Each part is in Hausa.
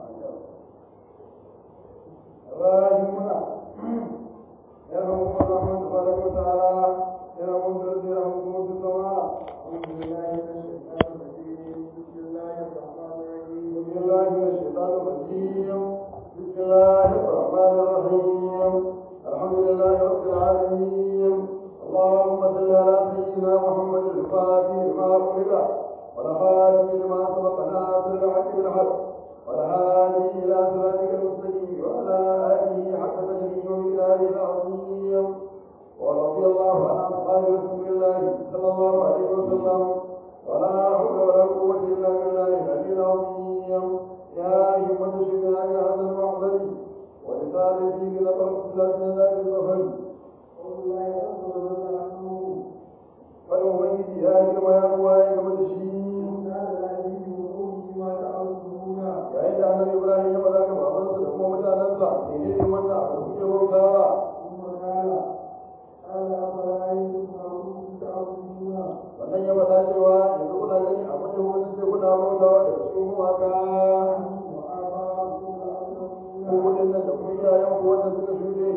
الراحمون يرحمهم الرحمن تبارك وتعالى يرحمهم بالارض يرحمكم في السماء الحمد لله من الشيطان الرجيم بسم الله الرحمن الرحيم بسم الله من الشيطان الرجيم بسم الله الرحمن الرحيم الحمد لله رب العالمين اللهم صل على سيدنا محمد الفاتح لما خلق والخاتم لما سبق ناصر الحق بالحق والهادي الى صراطك المستقيم وعلى اله حق تجريه ومقداره العظيم ورضي الله عن اصحاب رسول الله صلى الله عليه وسلم ولا حول ولا قوه الا بالله العلي العظيم يا همة شفاء هذا المعبد ورسالتي بلقب من ذلك البخل والله يرحمه عنه فالمبيد يا كما يقوى يا كما تشين yayin da annabi ibrahim ya faɗa ga babansa da kuma mutanensa ne ne ne wanda aka kuke bautawa wannan ya faɗa cewa yanzu kuna gani a wata wani sai kuna bautawa da su mawaka ko wajen nan da kuma iyayen ku wanda suka shuɗe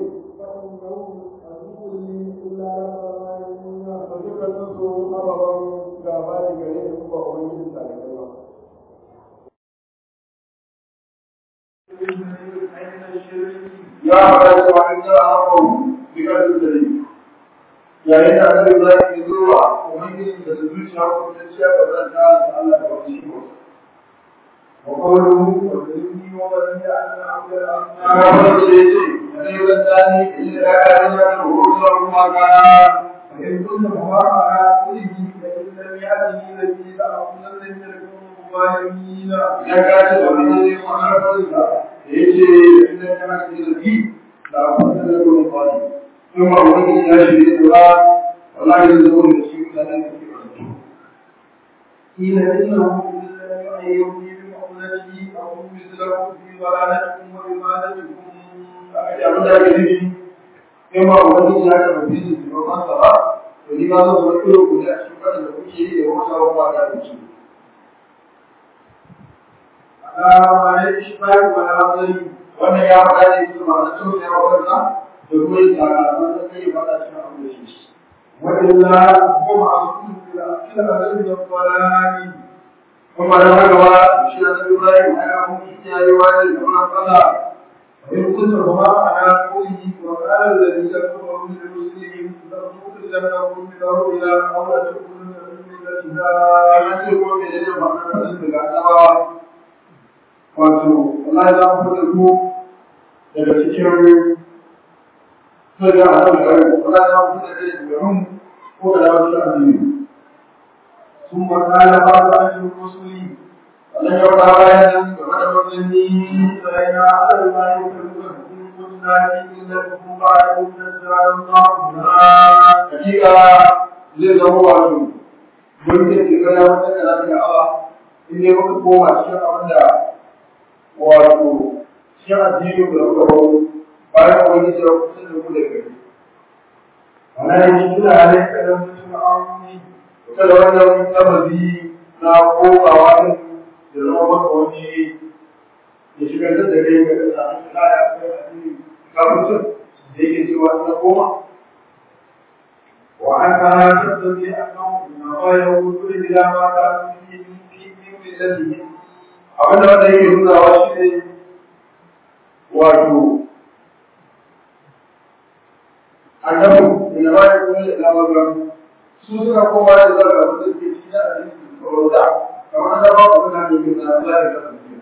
to dukkanin su ababen gaba ne gare ni kuma ubangijin talibai ba ya faɗa cewa an jira hakan bikar da dare yayin da annabi Ibrahim ya zo wa ubangiji da zuciya ko ta ciya ba zan ta da Allah da wani shi wa qawluhu wa inni wa bani an a'budu al-asnam ce ce ne ban tani illa da ka da ko zuwa kuma ka in kunna mu'amala kulli da illa ya'ti alladhi ta'budu min al-mu'minin ya ka ce da wani ne mu'amala da yace inda kana da bi da kuma da ko ثم أريد إلى شيء الله والله يزور الشيء لنا قيل إنه إلا يؤتي بمقولته أو مثله في ضلالتكم وعبادتكم أجعل ذلك به كما أريد إلى شيء في وقصر ولماذا تذكركم لأشكر لكم شيء وقصر وما كان شيء على ما يشفى ولا ظلم وأن يا رب سبحانه وتعالى da kuma yin sakamakon da kai ba da cikin abu da shi. Wadanda kuma a cikin da cikin da zai da farani. Kuma da haka ba shi da ta Ibrahim a ya mun shi ya yi wani da kuma fada. In kunta kuma ana koyi wa qala alladhi yakfuru min muslimin la tukhrijannakum min ardhi ila awla takunu min millatina. Ana ce ko me ne ba ka da daga annabawa. Wato Allah ya fada ku daga cikin sai da Allah ya yi wala ta mutu da kai da rum ko da wasu addini sun makala ba da ajin rusuli Allah ya wada bayan nan game da manzanni sai na Allah ya karɓa kun kunna cikin da kun ba da kun da tsaron ba hakika zai zama wato mun ke shiga ya wata kana da Allah in dai muka koma cikin abin da wato shi addini da kuka bawo bayan wani da kusa da mu da gari. Ana yin shi da halin kadan mutum amini, kusa da wannan sababi na kokawa din da zama maka wani da shigar da kai ga da samun shi na ya kai addini kafin da yake cewa na koma. Wa an kana tattabi a kan na bayan wutu da ma ta fi fi fi fi Abin da wanda yake nunawa shi ne wato annabi da ba ya kuma da dama ba su suka koma da zaka da suke ci da hadisi da roda kamar da ba ku da ne da Allah ya kasance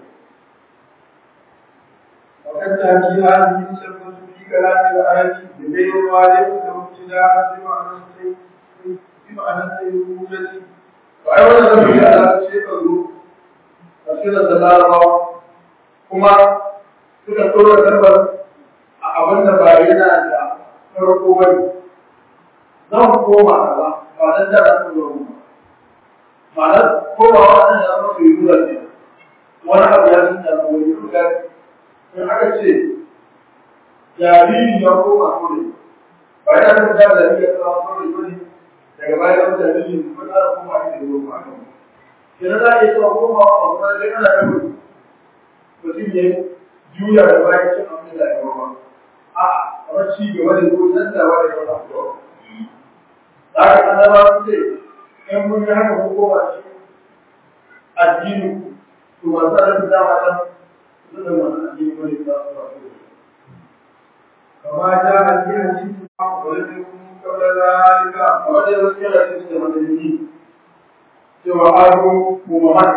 وقد تأتي هذه الشرطة في كلام الآية بغير والد وابتداء بمعنى بمعنى السيرورة وأيضا في هذا الشيء تفسير الدلالة كما suka tsoro karbar a abin da ba yana da farko ba ne zan koma kaza ba dan da na tsoro ba ma'anar komawa wannan ya zama su yi nuna ne wani abu ya sun da wani ruga in aka ce jariri ya koma kore ba yana da da jariri ya koma kore ba ne daga baya ya jariri ba za a koma ne da ruwa ba kenan za a iya cewa komawa ba kuma dai ana da wani mutum ya juya da bayan cin abin da ya ba a kamar ci gaba da ko nan da wani ya ba to da ka annaba su ce in mun yi haka ko koma shi addini to masu da dama dan su da masu addini ko ne za su ba su كما جاء في حديث ولدكم قبل ذلك a wata yanzu kira da su da madalili cewa aro ko mahal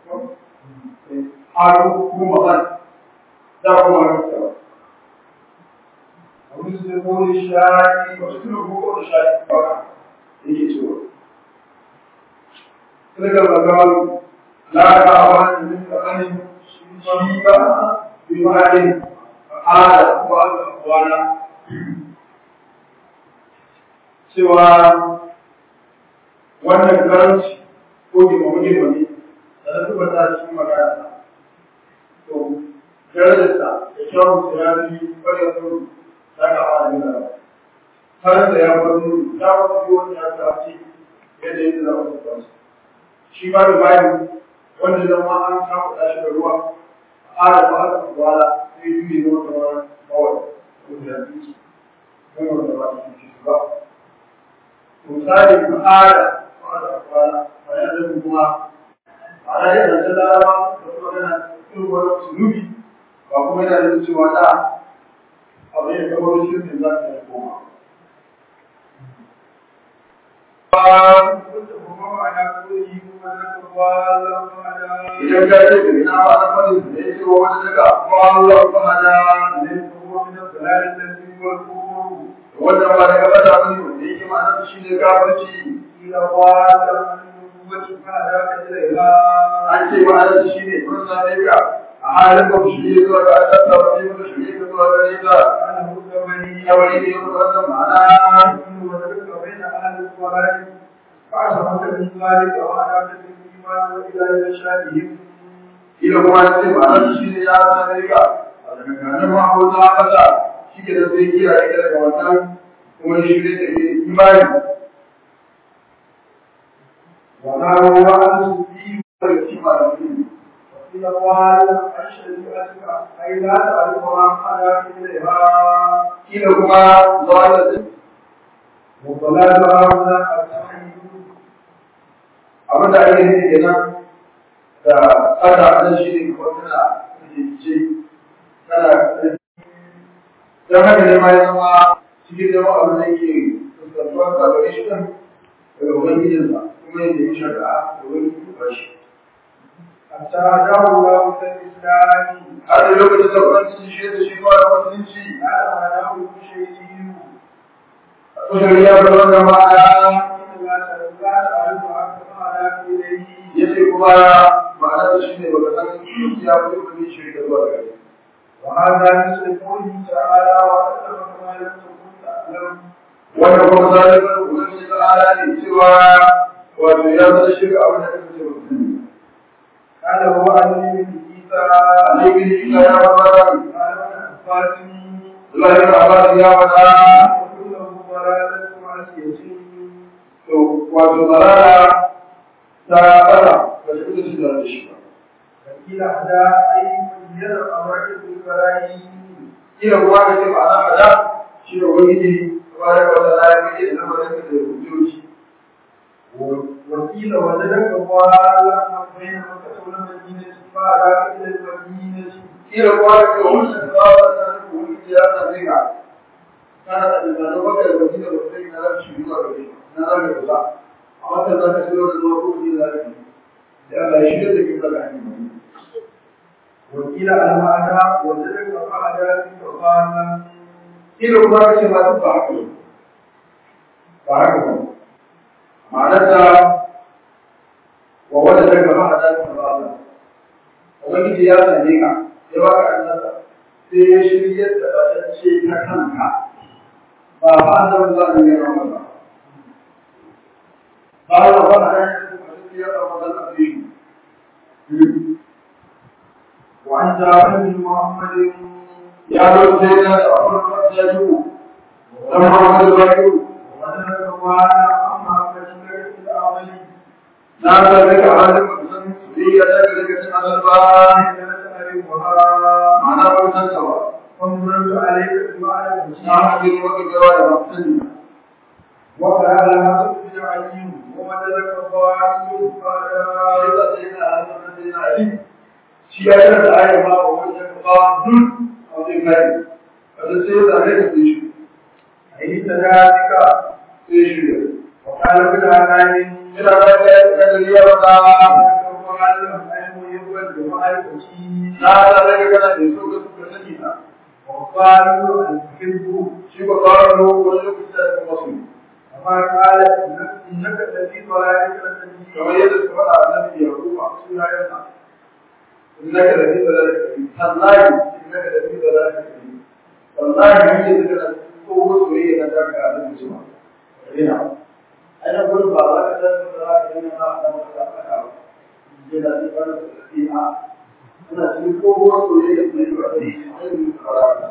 aro ko mahal da kuma haka ومسلمون الشاعر wasu kuma ko da shi ba yake cewa daga magawan la ta awan min tsakanin shi ba bi ma'adin ala ko al-aqwala cewa wannan karanci ko girmama girmame da na tuba ta cikin magana to darajarsa da kyawun sa ya fi ƙwarar nuru za ka fara nuna har da ya bar nuru ya wata biyu wani ya ta ce yadda yadda za mu tafi shi ma da bayan wanda zama an kafa shi da ruwa a da ba a wala sai yi ne zama kamar bawai wanda ya fi wanda ba a cikin ba misali ku ada pada kepala saya ada rumah ada yang ada dalam kemudian itu baru sulubi baku mereka ada cuaca apa yang kamu risau tentang saya rumah Idan ka ce da ina ba na fadin da ya ce wa wani daga Allah ba hada ne kuma min salalin da su wal kufuru wannan ba daga bata bane wanda yake ma'ana shi ne kafirci ila qala wacce kana da ka jira ila an ce ma'ana shi ne kun same ka a halin ba shi ne zuwa ga Allah ta wani mutu shi ne zuwa ga ita ana hukka bani ya wani ne zuwa wannan ma'ana wa tarka baina ahli salati fa asabaka min zalika wa ana ta iman wa ila yashadihim ila kuma ya ce ma'ana shi ne ya same ka a daga kanin ma'abota kasa shi ke da sai kiyaye ka daga wannan kuma shi ne da ke imani وما هو أن shi ba da shi ba da mutum إذا قال أشهد أنك أي لا تعرف ما حدا إليها kila kuma zuwa da وضلال هذا التحيي abin da ake nufi kenan da tsada nan shi ne kuma tana rikice tana don haka ne ma ya zama cikin zama abin da yake fuskantuwar da gare shi kan daga ubangijinsa kuma yadda ya shari'a da wani ba shi حتى هداه الله إلى الإسلام har da lokacin da ubangiji shi da shi zuwa da musulunci على هداه بشيء a tsohon ya bar wannan ma'ana إن لا تعرف ما حدا إليه ya ce kuma ma'anar shi ne baka san ya fi wani shi da zuwa gare وهذا مثل قوله تعالى وأسلم كما لم تكن تعلم wannan kuma zalibar ubangiji ta ala ne cewa wato ya zama shirka abin da kake mutum قال هو علي بن عيسى annabi ne isa ya fara قال ابن عباس Allah ya abbas ya fara وكله ضلالة معصية to wato zarara ta fara ba shi kuka shi da shi ba فقيل أحدى أي من يرى أمرك بالبراهين kila kuma ka ce ma'ana hada shi da ubangiji tabaraka wa ta'ala ya kace da lamarin da hujjoji وقيل وجدك ضالا بين مكة والمدينة فأراك إلى المدينة kila kuma ka ce wannan da ba ta da ubangiji ya same ka kana da tunanin baka da wani da ba sai na rabu shi zuwa gare na rabu da za a wata za ka shiro da zuwa ko ni da rabu da Allah ya shirya da kin da hanyar وقيل المعنى وجدك فأراك ضالا kila kuma ka ce ma duk ba haka ne ba haka ba ma'anarsa wa wanda daga ba a dace ba Allah ubangiji ya same ka ya baka annasa sai ya shirya da batacce ta kanka ba ba an zama za a yi rawa ba ba a ba a dace da batacce ya zama zan a fi وعن جابر بن محمد ya zo sai na da abubuwan da ya yi dan Muhammadu Bakiru وجدك ضالا أما كشفك في الأعمال na san daga halin mutum soyayya ta ga daga cikin azalba أحرمها ma'ana ba san ta ba فمررت عليك بمعنى na المشاعر haɗe maka gawa da ba sani وقال لها بن علي ووجدك ضال فلا shi ya yi da ayar ma ba wani ya ba duk a wajen kai a da sai da rai da shi أي ذلك sai shi ne وقال ابن علي ina da ya da ya ba na da daga kana da so ga suka sani na وقالوا الحب shi ba fara ro wani lokaci da kuma su كما قال انك الذي ضلالك الذي kamar yadda suka faɗa annabi ya ruwa suna yana innaka da fi dalalika tallahi innaka da fi dalalika wallahi yake da kana ko soyayya na daga annabi zuwa ina ana gurin ba za ka san da za ka yi na da maka da ka je da shi fara da shi a ina cikin ko soyayya ne da shi ai mun fara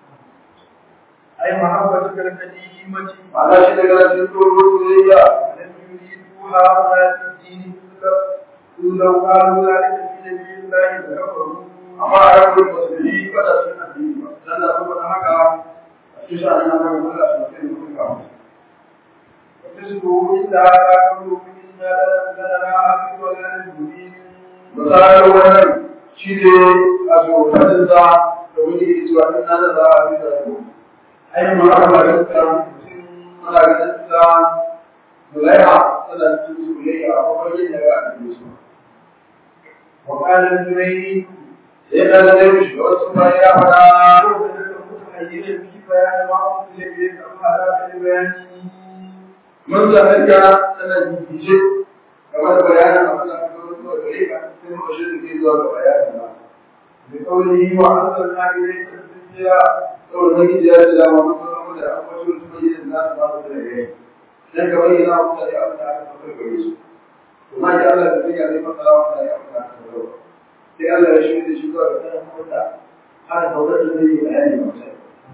اي محبتك القديمه ana shi daga cikin ko soyayya لم يريدوها ولا الدين لو قالوا ذلك في نبي الله لكفروا amma a yankin musulmi kada su yi addini ba dan da saboda haka a cikin sha'anin nan da Allah su kai mutum ka وتسلوا إلا كانوا إنا لنراها في ضلال مبين misalin wannan shi ne a tsofanin sa da wani ke cewa in na da za a fi da yau ai ma aka ba da ta ana ganin ta mulaiha tana cikin soyayya a kwakwalwar da ga a su وقال الزبير sai da da zai shi wasu ma ya fada متحيزا في بيان ما أنزل إليك أم هذا البيان mun zanen ka tana jijice game da bayanin abin da aka zo zuwa gare ka sai muka shirya ke zuwa ga bayanin ba بقوله وأنزلنا إليك الذكر saboda nake da ya da ma mun san da akwai wasu bayyana da za su ba su da gare dan ka bayyana mu da abin da aka fara gare su kuma ya Allah da ya ne fara wa da abin da aka fara sai Allah ya shirya shi zuwa ga sanin da har da wannan da zai yi bayani ba sai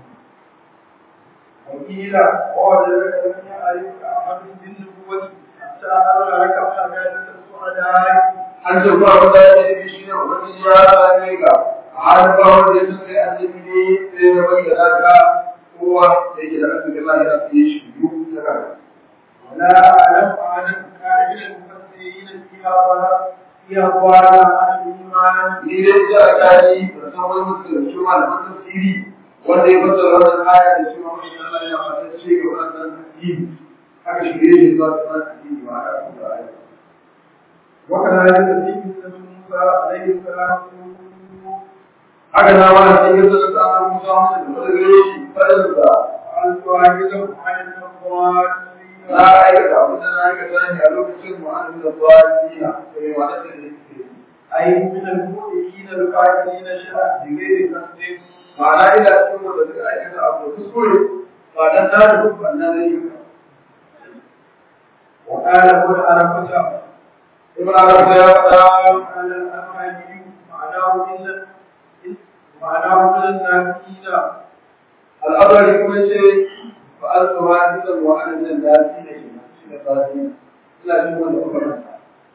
وقيل ووجدك لم يعرفك أحد بالنبوة حتى أبلغك حمادة السعداء an ce ba wanda ya yi shi ne ubangiji ya same ka har ba wanda ya san kai annabi ne sai ya bayyana ka kowa da yake da annabi Allah ya san shi duk da kanka ولا أعلم أحدا كائن المفسرين فيها ولا فيها ولا عن الإيمان ni dai ya kaji da san wani mutum da shi malaman tafsiri wanda ya fassara wannan aya da cewa mai Allah ya fata ce ga wannan addini aka shirye shi zuwa ga addini ba a kuma aya وكذلك في قصة موسى عليه السلام haka na ma sai ya zama ta an musa masa da wani gare shi fadin da وأن تعجزهم عن الأموال na aikata abin da na aikata ne a lokacin mu'anin da zuwa dina sai wani da ne ke أي من المؤمنين القائلين شرعا بغير قصد ma'ana ina cikin wanda suka aikata abu da kuskure ba dan na da duk wannan zai yi وقال ابن عرفة ibn arab ya faɗa قال الأماني معناه إلا معناه إلا الناكين al'adari kuma ce ba an tsawa ni da wa'anin nan da shi ne shi da fasi ina cikin wanda kuma rasa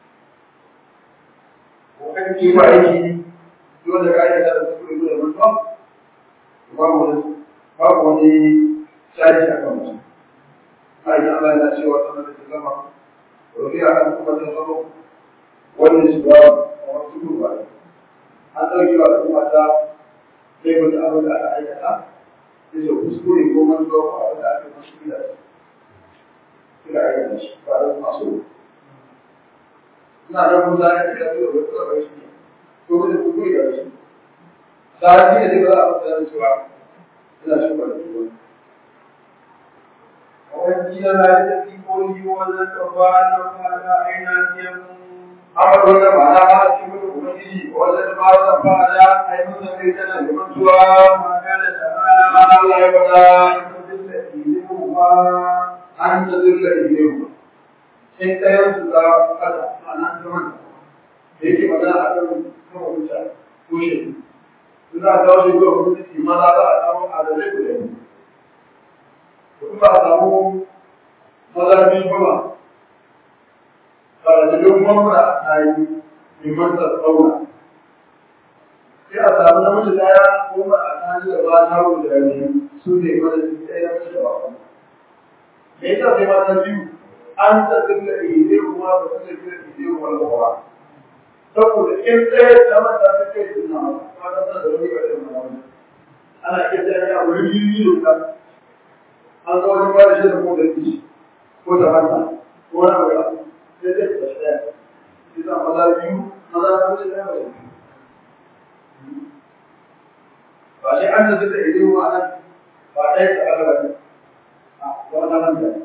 وقد shi ba aiki dole ka aikata da kuskure dole mutuwa babu wani babu wani shaji a kan mutum ai Allah yana cewa sanar da zama rufiya an kuma ta zama wannan shi ba a wasu gurba an ɗauki wa al'umma ta sai wata abin da aka aikata sai da kuskure ko mantuwa ko abin da aka yi masu gida suka aikata shi ba da masu ina da mun zai da kai da wata da shi ko da kuskure da shi sai ne da ba a da cewa ina shi ba da shi وقيل ذلك في قوله وذلك وأن هذا أين يكون amma wannan ba na ba shi mutum ubangiji wanda ba za ba da ai mun san kai tana da mantuwa ما كان تعالى amma Allah ya bada يذلهما an ta zurla ilewu sai ɗayan su za kada a nan zaman da yake magana a kan kawo mutane ko shi su za a kawo shi zuwa mutunci maza za a samu adalai guda biyu in ba a samu maza biyu kuma ba da jirgin mamura a tayi liman ta tsauna sai a mace daya ko ma a tsani da ba ta da biyu su ne madadin ɗaya na mace da ba kuma me yasa sai mata biyu an tsakin da ide kuma ba su da kira ide kuma da ba saboda in ɗaya ta mata ta kai suna ma ta sa da wani ƙarfin mana ana iya ta yi a wuri biyu da an zo wani ba da shi da ko da kishi ko da mata ko wani abu ya sai dai ta shi ɗaya shi sa maza biyu maza na wuce ɗaya ba ba shi an tsakin da ide kuma nan ba ɗaya ta aka ba wannan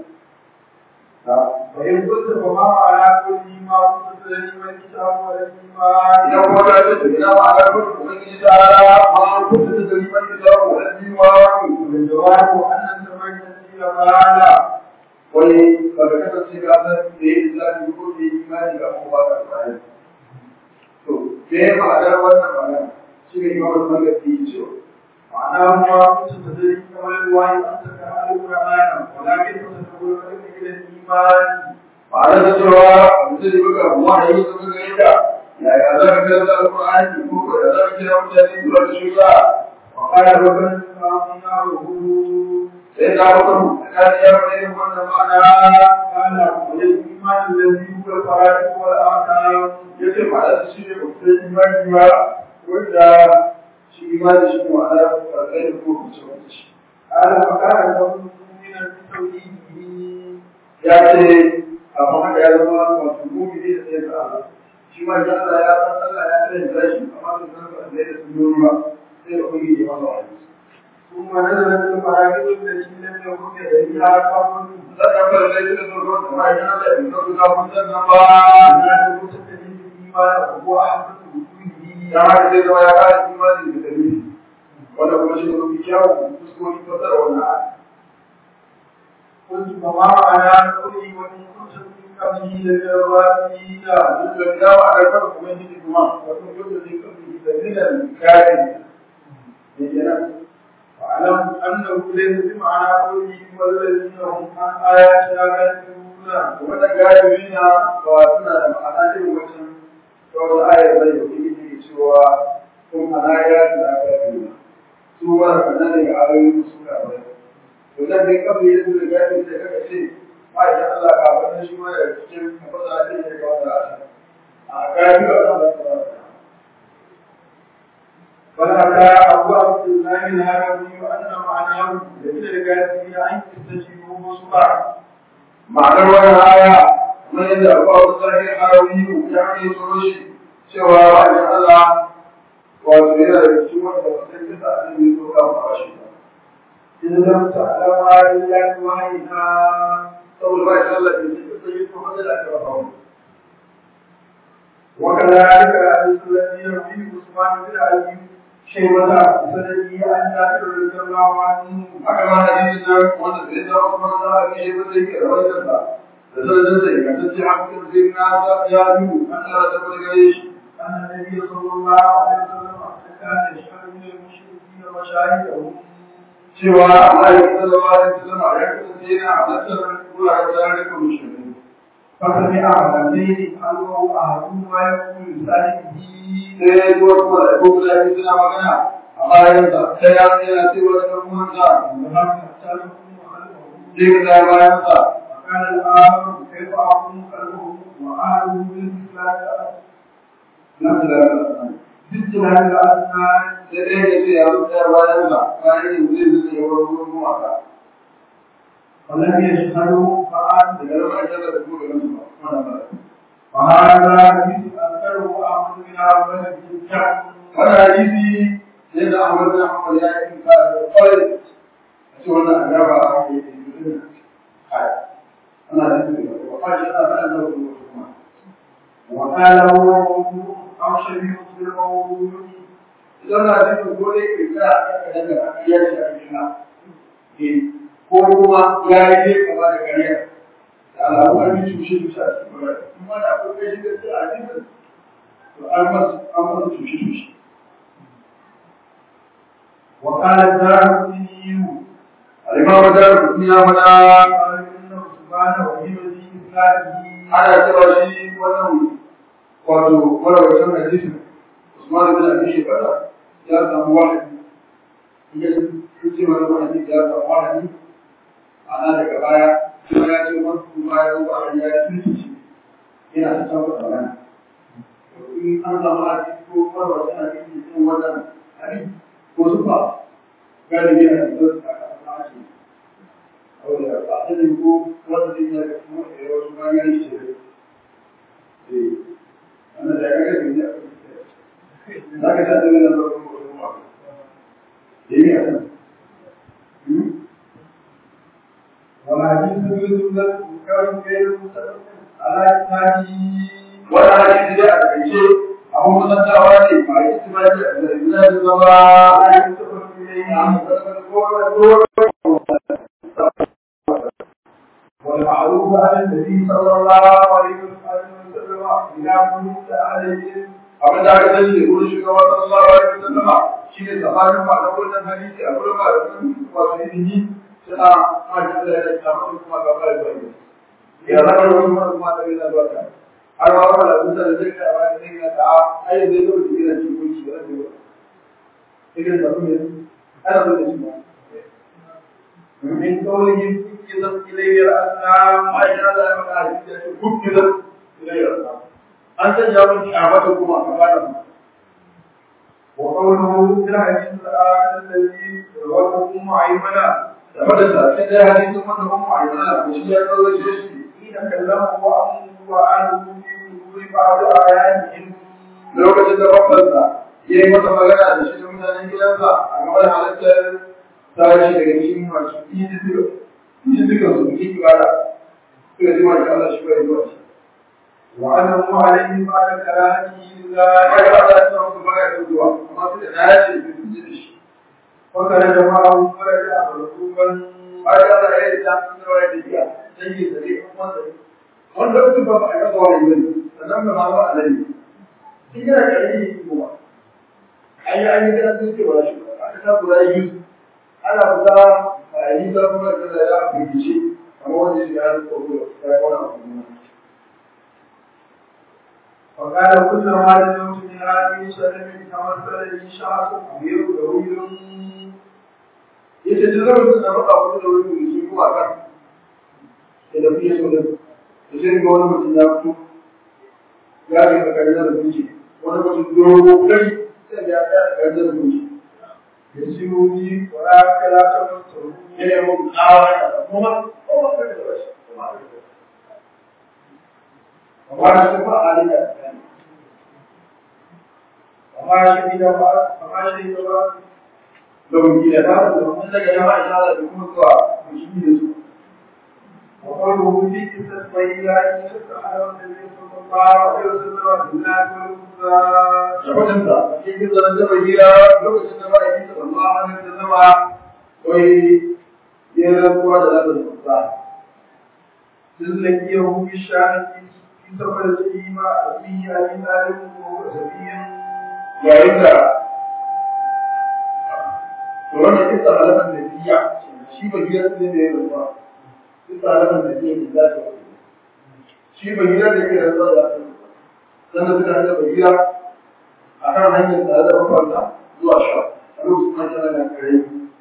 وإن كنت فما على كل ما كنت تدري من الكتاب والإيمان idan kuma ta ce ina ma ga kuma ubangiji ta ala ma an kuka da dalilin kitabu wal iman والجواب أن الزمن الذي قال wani daga kasance ka san da ya islami ko da imani ga kuma ba ka tsaya to me ma'anar wannan magana shi ne imam al-Bukhari ce معناه ما كنت تدري كما الوحي أن تكره القرآن ولكن تتقول إلى الإيمان ma'anar da cewa mutum da buga wahayi da buga yadda yaya za ka karanta al-Qur'ani ko ko da za ka kira mutane zuwa da shi ba وقال ربنا سبحانه sai na mutum da ya fara yin wannan ma'ana قال والإيمان الذي هو الفرائض والأحكام yace ma'ana shi ne ba sai imani ba wanda shi imani shi ma'ana farkai da ko kuce wanda shi قال فكان لهم من التوحيد ya ce a kuma ya zama wato mu'mini da sai da Allah shi ma da Allah ya san Allah ya tsare da shi amma da san ba da da sunoni ba sai da kuma yi masa wani ثم نزلت الفرائض التي لم يكن يدريها قبل da ka fara da shi da zuwa da mai yana da in ka ga mun san nan ba لا تتخذ الإيمان وهو أحسن وجوده ya ma da zama ya kara imani da dalili wanda kuma shi ne mafi kyawun fuskoki fasar wannan ayat قلت فما معنى قولي وإن كنت من قبله لمن الراشدين da dawa a karkar ubangiji kuma wato yadda zai kafi dalilan kare ne kenan واعلم أنه ليس بمعنى قوله والذين هم عن آياتنا غافلون wannan galibi na ba suna da ma'ana irin wancan ta wata ayar bai da kuma ke cewa kun ana ya su da aka yi su ba da kanan daga ayoyin su ka bai to dan dai kafa yadda da galibi da kaka ce ba idan Allah ka bada shi ma da cikin kafasa ce da ka wata a galibi a kan da فلعل أبو عبد الله الهروي أن معناه ليس الكافرين أن يستجيبوا مصبع ma'anar wannan aya kamar yadda abu abu sahi harawi ya hanyar tsoro shi cewa wajen Allah wato yana da cikin wanda wasan kisa a cikin zo kan fashi إن لم تعلم إلا وحيها saboda ba shi Allah ke cikin sai ko hada da aka rafa وكذلك الذي يروي عثمان بن علي شيبة بسنده عن جابر رضي الله عنه haka ma hadisin nan wanda sai da kuma da aka yi wanda yake rawaitar da da sanadin sai ga tace hakan sai na sa ya yi an Allah ta fara gare shi أن النبي صلى الله عليه وسلم كان يشهد من المشركين وشاهدهم cewa Allah ya sallallahu alaihi wasallam ya kasance yana halartar wuraren da ya kuma shi فسمع رجلين قالوا أحدهما يقول لصاحبه sai zuwa kuma da ko guda biyu suna magana a bayan sa sai ya yana cewa da kuma sa وهل تحتاجكم خلفه sai ka da bayan sa وكان الآخر كيف أقوم خلفه وأهله بالإسلام nan da باجتهاد الأسنان sai dai ya ce ya rubuta bayan sa bayan yin zai zai yi wa ruwan mawaka ولم يشهدوا فعاد daga nan aka da kuma ganin su ba wannan ba وهذا حديث أنكره أحمد بن عبد الجن wannan hadisi sai da Ahmad bin Hanbal ya yi ka da kwarai a ce wannan agaba a ke yi kai ana da su ba fa shi ana da kuma وقال هو موضوع أو شبيه بالموضوع idan na cikin dole ke kira aka daga ya shi a cikin ko kuma ya yi ne kama da kariya da alamu an yi cushe cushe a cikin kariya kuma da akwai kai shi da su a cikin to an masu an masu cushe cushe وقال الدار الديني alimamu da rukun ya fada قال إنه سبحانه وهي في إسلامه ana cewa shi wannan wato marawacin hadisin Usman bin Abi Shebata ya samu wahayi ya ce wani wahayi ya samu wahayi ana daga baya kuma ya ce wani kuma ya zo wahayi ya tuntuci yana ta samu tsamani in an samu hadisi ko farwa tana cikin cikin wannan hadisi ko su ba galibi a cikin a kasa ake saboda ba a sani ko wanda zai yi daga kuma da yawa su ma ya yi shi eh wannan da ya ga gani a kan za ka sa da wani farkon ko kuma ba da yi a kan وحديث يوسف كان غير متفق على إسناده wannan hadisi dai a takaice abun musantawa ne ba yi su ba da ina da zama لا يتفق إليه والمعروف عن النبي صلى الله عليه وسلم إذا كنت عليهم abin da aka sani da wurin shugaba sallallahu alaihi wasallam shine tsakanin malaman wannan hadisi a gurin malaman wasu ilimi suna majin da ya samu kuma ga bai bai ya zama da wasu mana kuma da yana zuwa ta har ma wala da da zai ka ba da zai ta ai zai zo da gidan cikin kunci da zai ba idan da kuma ana zo da shi ba من قولهم كذب إلي الأسلام ai da Allah ya faɗa hadisi ya ce kukkilan ilayya an sanya mun kyamata kuma a gaba وقوله في الحديث الآخر الذي رواه أم أيمنة da da sai dai hadisin wanda kuma a yana da shi ya tsawace shi حين كلمه وأمه وأهله في حضور بعض آياتهم lokacin da babbansa ya yi masa magana da shi da mutanen gidansa a game da halittar tashi daga cikin masu iji duka iji duka su yi ibada suka ji mashi Allah shi bai zuwa shi وأنه عليه بعد كلامه ya ذلك ga Allah ya samu su baya da zuwa amma suka dace da su ji da shi وخرج معه فرجع مركوبا bayan Allah ya yi da sun zama da biya sai yi da zai kuma da wanda su ba a kasa wani bane sannan ba ma ba a lalle shi yana da yi kuma an yi an yi ganin sun ce ba shi ba aka sa guda yi ana fita a yi ta kuma da ya firgice kamar wanda shi ya tsoro ya kwana a kuma وقال كل ما لزمت من هذه سلم تمثل لي شخص كبير طويل yace duk lokacin da muka fito da wani mutum kuma kan da da fiye so da da sai ga wani mutum ya fito ya ga ka kare da mutum wani mutum dogo kai sai ya ga kare da mutum يسيرني ولا كلا تمسه ne ne mun tsawa da kuma kuma kai da shi kuma amma shi ba alika وما شهد وما شهد da mun gida ba da mun daga jama'a insha da kuma zuwa mutum da su وقوله في قصة بيلا إن سبحانه النبي صلى الله عليه وسلم بالله والكفار shafatin da cikin zanen jaba hira lokacin da ma'aikin sa Allah hannun da zama wai ya rantsuwa da lafiyar musa لكيه بالشام في سفر الإيمة فيه أن ذلك وهو سبي yayin da to wannan kisa alamar da biya shi ba hira ne da ya rantsuwa kisa alamar da biya ne za ta wani shi ba hira da ya rantsuwa da sannan suka hada ba hira a kan hanyar tare da mafarta zuwa sha a lokacin hanyar da kare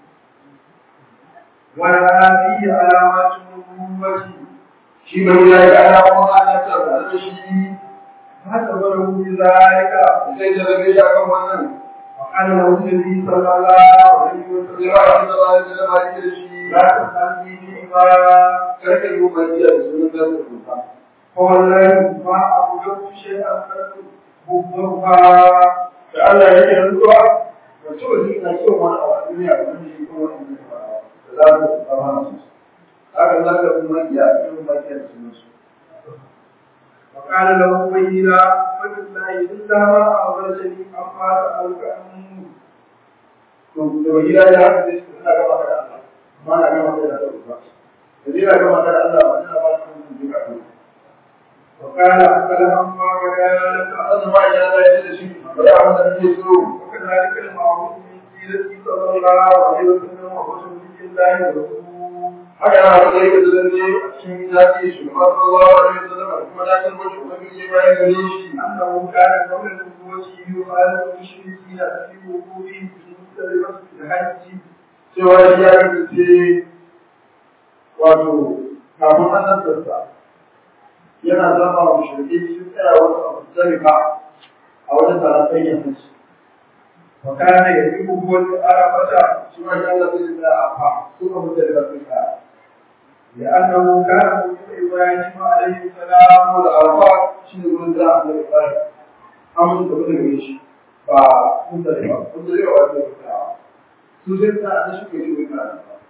ولها فيه علامات النبوة shi bai ya yi alamun annabtar da da shi فحسبه بذلك sai da rabe ya kan wannan وقال له النبي صلى الله عليه وسلم ya ba da ba da ba da shi لا تسألني فيما karka yi umarniya da sunan da ta rufa فوالله ما أوجدت شيئا حبها da Allah ya yi rantsuwa wato wani ina so wani a duniya wani shi kuma wani da za ku tsama su haka za ka kuma iya yin makiya da sunan su وقال له بينا فلله إلا ما أخرجني أما سألك عنه to da wajira ya haka sai suna gaba da Allah ma na gaba da Allah ba da jira gaba da Allah ba ina ba su mun duka ko وقال أقل أما وكذلك Allah ma ya da ya da shi ba ya wanda nake so وكذلك المعروف من سيرته صلى الله عليه وسلم وحسن الله ورسوله haka na haka yake da zanne a cikin zafi shi ba sallallahu alaihi wasallam kuma da kan mutum da yake bayan gare shi أنه كان قبل النبوة وجهه يخالف المشركين في وقوفهم في مختلفة الحج cewa shi ya kasance wato kafin annabtarsa yana zama wa shirki sun tsaya wasu abu zarifa a wajen taron tsayin hajji وكان يجيبه العرفة shi ma shi Allah zai tsaya a fa su ka mutu da sun tsaya لأنه كان مولد إبراهيم عليه السلام saboda alfa shi ne wurin da Allah ya fara an mutu da gare shi ba mun da ba mun da yawa da tsaya su sai ta da shi ke shi ne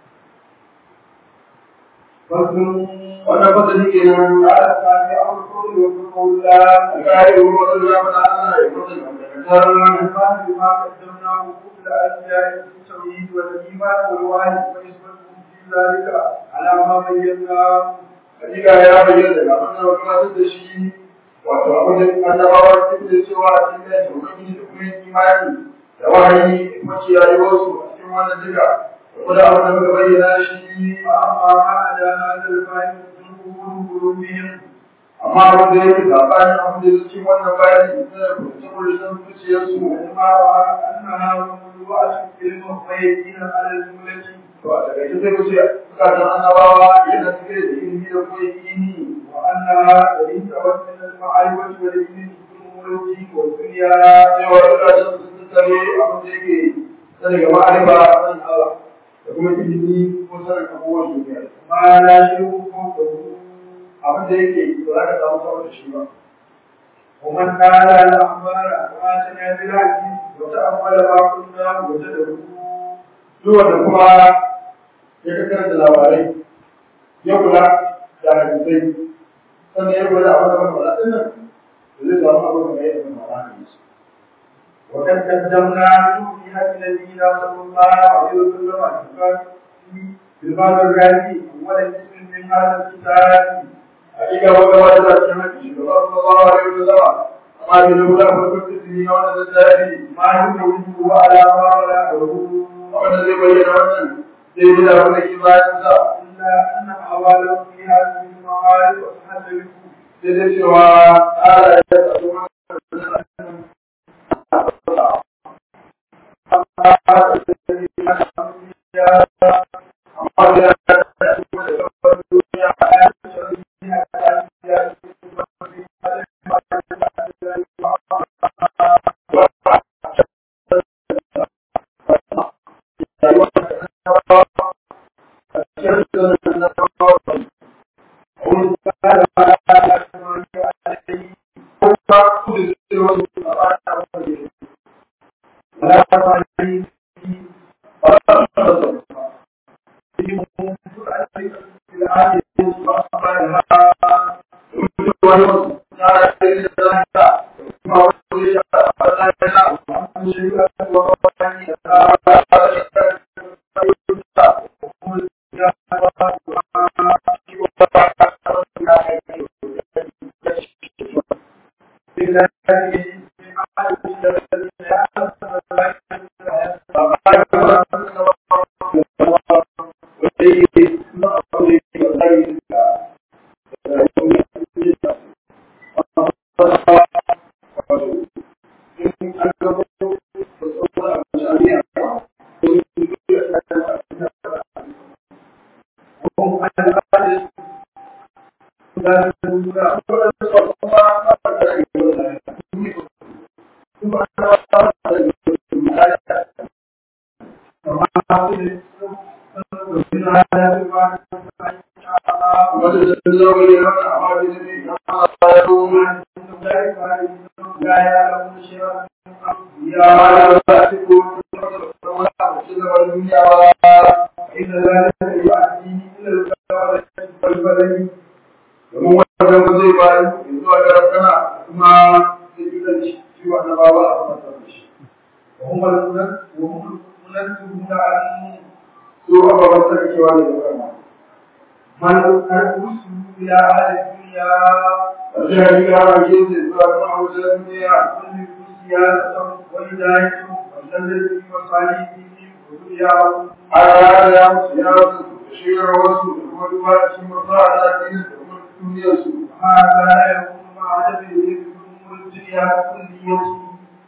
فصل wannan fasali ke nan على الثاني أمر القول والقول لا alƙari wa wasu ya faɗa Allah ya faɗa da الإيمان بما قدمناه قبل أن جاء التوحيد والإيمان والوحي ونسبته في ذلك على ما بيناه hakika ya bayyana daga abin da gabatar da shi wato abin da annabawa suke da cewa a cikin da ubangiji da kuma yin imani da wahayi da kuma kiyaye wasu a cikin wannan duka kuma da abin da muka bayyana shi فأما ما عدا هذا الفائد من قبول قلوبهم amma abin da yake sabanin abin da yake cikin wannan bayani da kuma kullum zuciyarsu وما رأى أنها مملوءة علم ويقين على الجملة to a takaice sai ku ce bukatun annabawa yana cike da ilimi da kuma yakini وأنها ليس من المعرفة والعلم في الملوك والدنيا cewa bukatun sun tsare abin da yake sani ga ma'arifa sanin Allah da kuma ilimi ko sanin abubuwan duniya ما لا شيء فوقه abin da yake ba za ka samu sama da shi ba ومن قال الأخبار كما سمع بالحديث وتأمل ما قلنا وجده duk wanda kuma ya kakar da labarai ya kula da hadisai sannan ya kula da abin da muka faɗa ɗin nan da zai samu abin da ya yi da mara hadisi وقد قدمنا في هدي نبينا صلى الله عليه وسلم في الباب الرابع أول اسم من هذا الكتاب hakika wanda ba da cikin haƙi shugaba sallallahu alaihi wasallam amma da lura ko kuma tsini na wannan littafi ما يميزه على ما ولا wanda zai bayyana wannan zai yi da wannan imanin sa إلا أن أحواله في هذه المعارف وتحدث sai dai cewa ala ya tsaro wannan amma da ya tsaro da duniya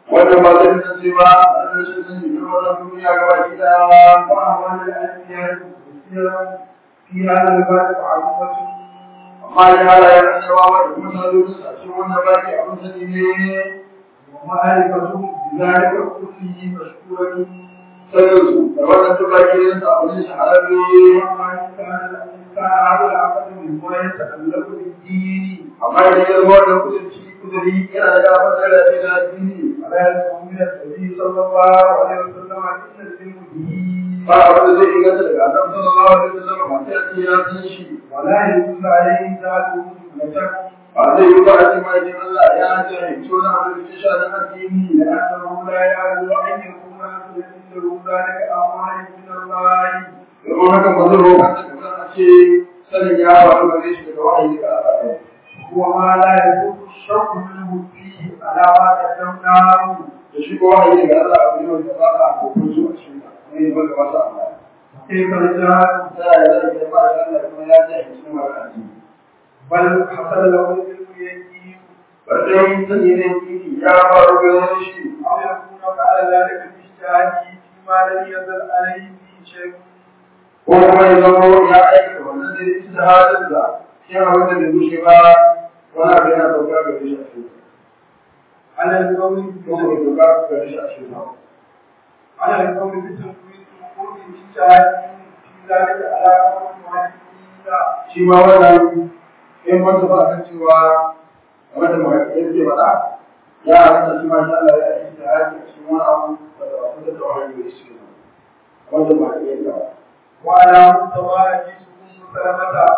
wanda ba zai kasance ba a rashin sani na wannan duniya gaba ki da وأعمال الأنبياء كثيرا في هذا الباب معروفة amma ya halayen annabawa da kuma salo a cikin wannan baki abin sani ne ومعرفتهم بذلك كله مشكورة sanin da wannan duk baki ne da abin shahararre وما كان الإنسان هذا العقل مما يتألق بالدين amma idan ya zama wannan kudurci kuduri yana da gafar da lafiya da addini ولا يسمع من النبي صلى الله عليه وسلم إن العلم به ba abin da zai inganta daga annabi sallallahu alaihi wasallam ba sai a ce ya san shi ولا يدل عليه ذاته مطلقا ba zai yi ba a ce ma idan Allah ya jahilci wani abu da ke sha na addini لأنه لا يعلم أن يكون عنده ذلك أمر من الله domin haka ba zai roƙa ta kuma a ce sanin ya faru gare shi daga wahayi daga Allah وما لا يكون الشرط منه فيه على ما قدمناه da shi ko wahayi daga Allah abu ne wanda ba a kokon su a cikin sa ne ba ga masa Allah كيف الجهل ta ya zai da ba shi Allah kuma ya jahilci na mara addini بل حصل له العلم يقين ba dai sani ne kiki ya faru gare shi أو يكون فعل ذلك باجتهاده فيما لم يزل عليه فيه شيء ko kuma ya zama ya aika wannan da ya da halin da shi abin da bai bushe ba wani abu yana sauka gare shi a cikin على القول ko kuma ya sauka gare shi a cikin على القول بتنفيذ الوقوع باجتهاده في ذلك على قول المحدثين shi ma wannan in wanda ba kan cewa game da mai yake faɗa ya halatta shi ma sha Allah ya yi ta haji a cikin wani abu da ba su da wahayi da shi wanda ba ya yi ba وعلى مستوى حديث ام سلمة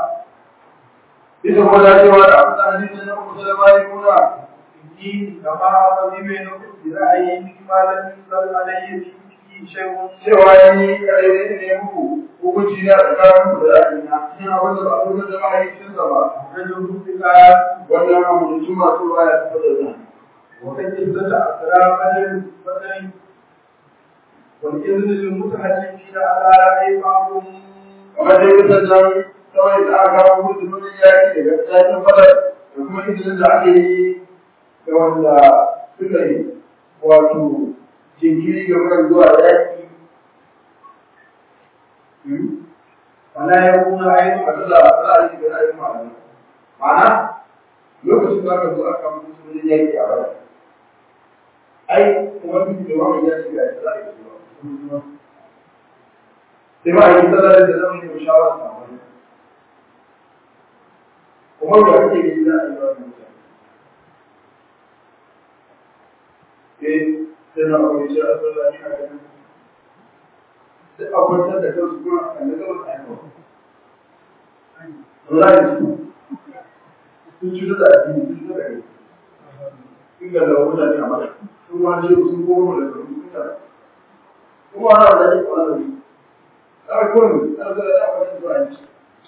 bisa ko da cewa da abu da hadisi na Abu Salama ya nuna الدين كما قدم بينكم برأيه فيما لم ينزل عليه فيه شيء cewa ya yi kare ne muku hukunci na tsakanin ku da ra'ayina cikin abin da ba su da wahayi cikin sa ba رجل بقال wannan abu da su masu ruwa ya tafi da zan وكجلة أسرى بدل بدل والإذن للمتحدثين على رأي بعضهم kamar dai kusan nan kawai da aka kawo mutu nuna yaki daga tsakin fadar da kuma izinin da aka yi ga wanda suka yi wato jinkiri ga wurin zuwa yaki ولا يكون a أيضا kasa za a yi da ra'ayin malamai ma'ana lokacin da aka zo aka mutu nuna yaki a bada ai kuma duk da wani ya shiga ya za a yi zuwa sai ma a yi tsarar da zama yi shawara a wani kuma da kake gani za a yi wani mutane eh sai na aure shi a tsara ni a ganin sai a kwantar da kansu kuma a kalli gaba a yawa Wallahi sun cuta da addini sun cuta da kai sun ga da mutane a mata sun ma ce sun koma da sun cuta kuma ana da ne kwana da ni a kun ana da ya kwana da ni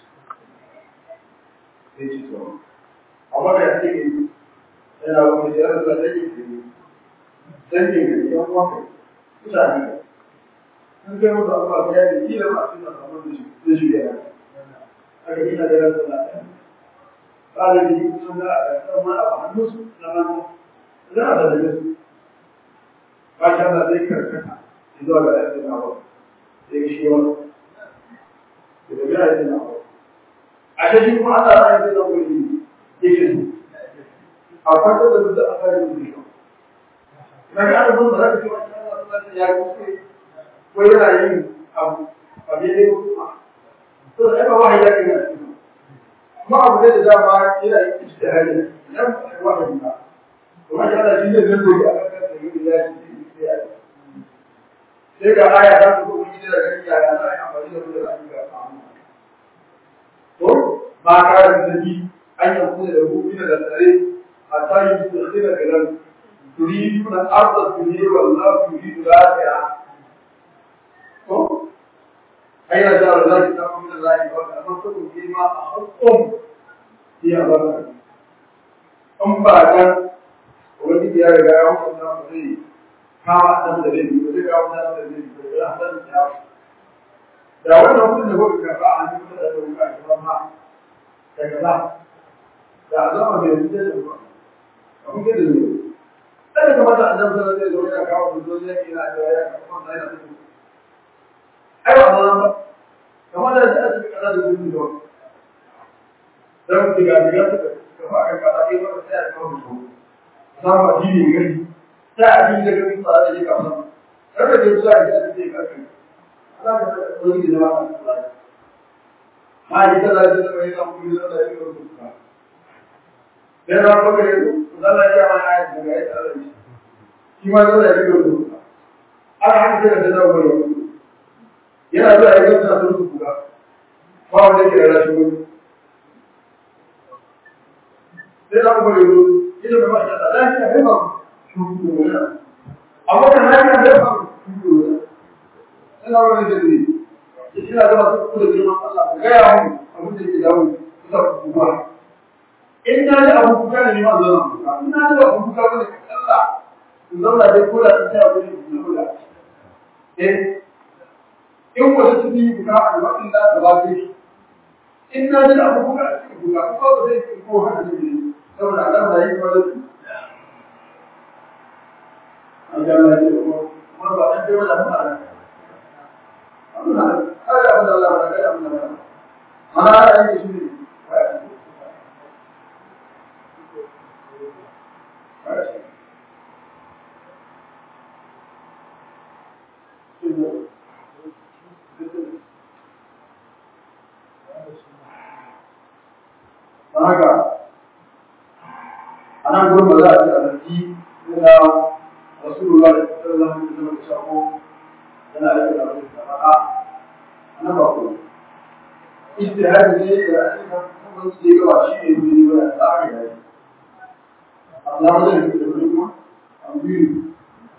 sai ci to amma da yake ke yana wani da ya da take ke dan ke ne yan uwa kai mutane sun kai musu abuwa da ya yi kila ma suna samun da shi da shi yana aka gina da ransa na ɗaya ɗalibi sun ga a ƙasar ma a hannunsu na manta za a zalabe su ba shi Allah zai karkata zuwa ga ɗan na ba sai shi wani da da biya yana ba a shi shi kuma Allah ya zai zama wani yake su a farko da duk a kare mu shi na ga ana ba za ka ce wa shi Allah sallallahu ya kuskure ko yana yin abu a daidai ko kuma to da ba wahayi ya kai kuma abu da dama yana yin ijtihadi nan wahayi ba kuma shi Allah shi ne zai yi a kan da yi ya shi sai a sai ga aya ta ku kuma gida da gani ya ga sai amfani da su da zaki ga samu to ba ka da zabi an yi kuma da gobe da tsare a tayi su da kira kalan turiduna arda dunya wallahu yuridu al-akhirah to aina da Allah ta kuma da zai ba amma to ku ma a hukum ya ba an ba dan wani ya riga ya hukunta mu zai kama dan da zai ba zai kawo dan da zai ba ya san ya da wannan mutum da kuka karba a hannun da kuka karba ma daga ba da zama da yanzu da ba abun da zai kada ka mata annabi sallallahu alaihi wasallam yana kawo hujjoji yake yana da ya kawo sai da su ai ba ba ba kamar da ta ce kana da gudu da dan diga diga ta ka fara ka da kai wanda sai ya kawo hujjoji samu addini gari sai addini da gari ba da ka san kada ka zuwa da ce ka kai Allah ka wani da ba ka ma ji da da da mai kan kuma da da yake rubuta dan ran ba kare Allah ya ma ayat da ya tsara shi shi ma da yake rubuta aka haka da da wani yana zuwa ya gasa su rubuta ba wanda ke da shi wani sai da kuma yau ita ba ma da lafiya ne ba shi amma kan lafiya ne ba ina wani da ne ina zama su kuma da girman Allah ga ya mu abin da ke dawo kusa kuma in na ji abu kuka ne ma zama kuka in na ji abu kuka ne Allah in zauna dai ko da ta abu ne ku kula eh in wata su yi kuka a lokacin da ta ba shi in na ji abu kuka a cikin kuka ko ba zai yi ko haka ne saboda Allah da yi kwallo an ga Allah ya ce kuma ba dan dai wala fara Allah kada abin da Allah kada abin da Allah mana ana yin shi ne haka a nan gurin ba za a ce a zargi yana rasulullah da sallallahu alaihi wasallam da sako yana aiki da abin da faɗa a nan ba kuma ijtihadi ne da aika kuma su ga ba shi ne ne ba da tsari da shi Allah ba zai da kuma an biyu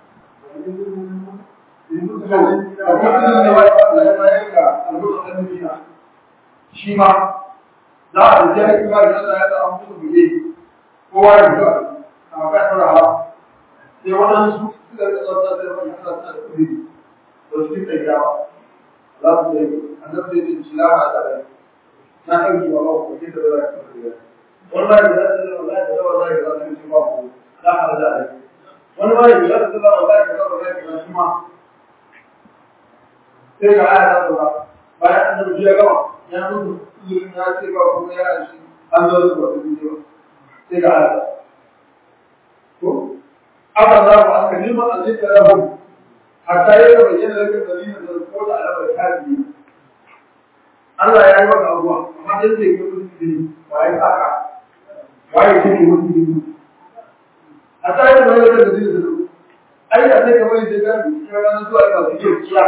shi ma za a je aiki ba da Allah ya ta an musu buge kowa ya fito a kai fara sai waɗansu suka rika zauta da wani Allah suna da kudi da su rika yawa za su yi annabi zai ce shi lama da rai na ɗauki wa ba ku da za ka kudi wallahi da zai zama wallahi da wallahi da za su ba ku lama da rai wani ma da zai zama wallahi da wallahi da shi ma sai ga aya ta zo bayan annabi ya gama ya mutu ya ce ba kuma ya shi an zo su wata bidiyo sai ga aya to aka za ku aka neman azika lahum hatta ya ga bayyana daga dalilin da ko da alamar kafi Allah ya yi maka abuwa amma dan sai ga mutum waye saka waye kike mutum hatta ya ga bayyana daga dalilin da ai da sai kamar da ga cikin ranar zuwa ga su ke kiya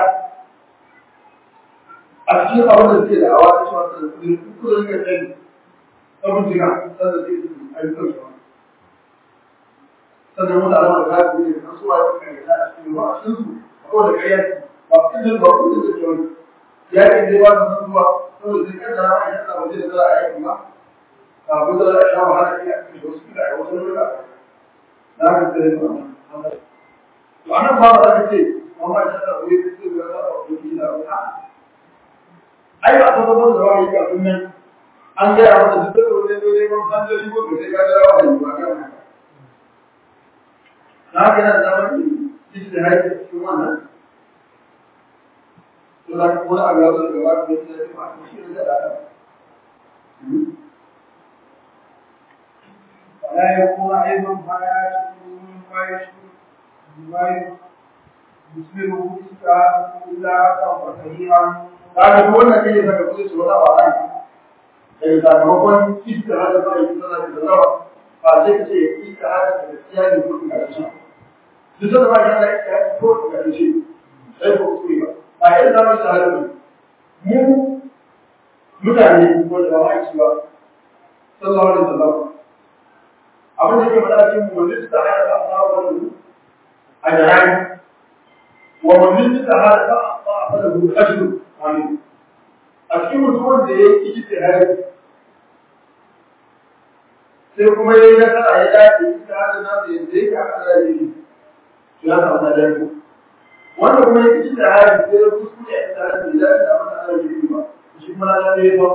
a cikin abin da suke da awa da shi wata da kudi kudin ga tsaye abin jiga sannan sai su ayyukan su sannan wanda alama da kafi ne kan suwa ya kai da a cikin ruwa a cikin su ko da ƙarya ba kudin ba kudin da ke wani ya ke dai ba su zuwa saboda sai kan da rama ya sa waje da za a yi kuma a ko da za a sha wahala ne a cikin wasu kila a wasu lokuta na ka tsaye da wannan to anan ba za ka ce amma ya sa wuri da su ga za a wuri da wani ai ba ta zama da wani kafin nan an gaya masa duk da wani dole ban san da shi ko sai ka ga wani ba kan haka na ga nan da wani ijtihadi cikin wannan to da kuma a ga wani gaba da shi da ba shi da da فلا يكون أيضا حياة من فايش بما يسلمه إسكان إلا أكثر صحيحا kaga duk wannan kai daga kudi su wata ba nan daga sakamakon ijtihadi ba yi sana da zawa ba sai ka ce ijtihadi da gaskiya ne ko ka shi duk da ba yana ijtihadi ko ka shi sai ko kuskure ba ba irin da mu shahada ba mu mutane ko da ba aiki ba sallallahu alaihi wasallam abin da ke faɗa cikin mu wani da hada da Allah wa a jarani wa man da hada da Allah fa lahu ajru amin a cikin mutumin da ya yi ijtihadi sai kuma ya yi nasara ya dace ita hada na da yadda yake haka da yi to ya samu nadan ku wanda kuma ya yi ijtihadi sai ya kuskure a ita da ya dace a wannan Allah yi ba shi kuma na da ya ba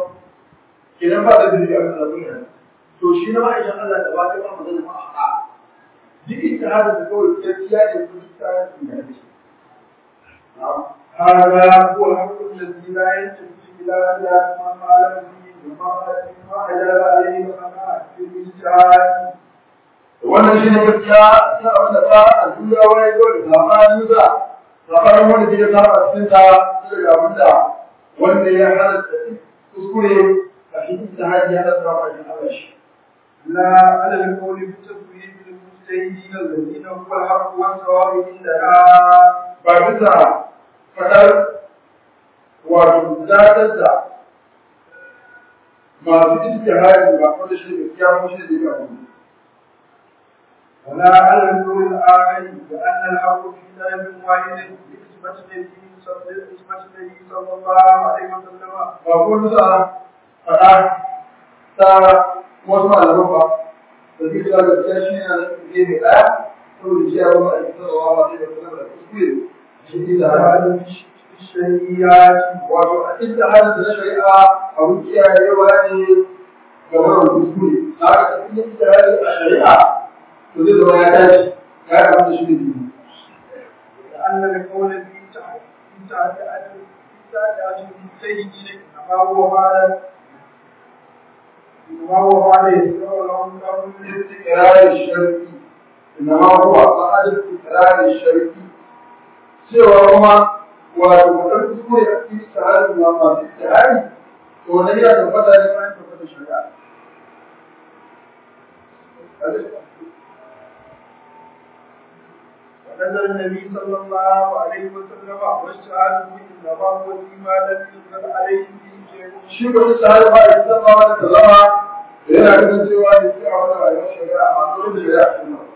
kenan ba da dalili a kan abin to shi na ma'aikatan Allah da ba ta ba magana ma a duk ijtihadin da kawai gaskiya ne ko ijtihadin da ne هذا هو الحق الذي لا يلتفت الى خلاف ما قال فيه وما اجاب عليه الخلاء في الاجتهاد wannan shi ne gaskiya ta abin da ta a duniya wani zo da zamanin sa zamanin wanda ke ta a cikin ta sai ga abin da wanda ya halatta kuskure a cikin ijtihadi ya halatta ba shi Allah shi لا على القول بتسويد المجتهدين الذين هو الحق والصواب عندنا ba bisa fadar wato zatar da masu ijtihadi ba wanda shi ne gaskiya ko shi ne ga wani ولا على القول الآخر بأن الحق في ذلك واحد بإثبات النبي صلى إثبات النبي صلى الله عليه وسلم ba ko bisa fada ta wasu malaman ba da zai kira gaskiya shi ne na ke mai ɗaya saboda shi ya zama a cikin rawa ba zai da kuma da kuskure shi ne da وهذا في الشريعات wato a cikin halin da na shari'a abun kiyayewa ne ga wannan kuskure na haka cikin da a shari'a to zai zama ya dace ya yi abin da shi ne biyu لأن القول في تعداد المجتهدين إنما هو بعد إنما هو بعد يسير لهم قبل استقرار الشرعي إنما هو بعد استقرار الشرعي cewa kuma wato mutum kuskure a cikin tsarin na masu tsari to na iya tabbata ne bayan tabbata shari'a ونزل النبي صلى الله عليه وسلم واجتهاده إنما هو فيما لم ينزل عليه به شيء shi ba su tsari ba ya san ba wani kalama yana ganin cewa ne sai a wani rayuwar shari'a amma dole da shari'a cikin nan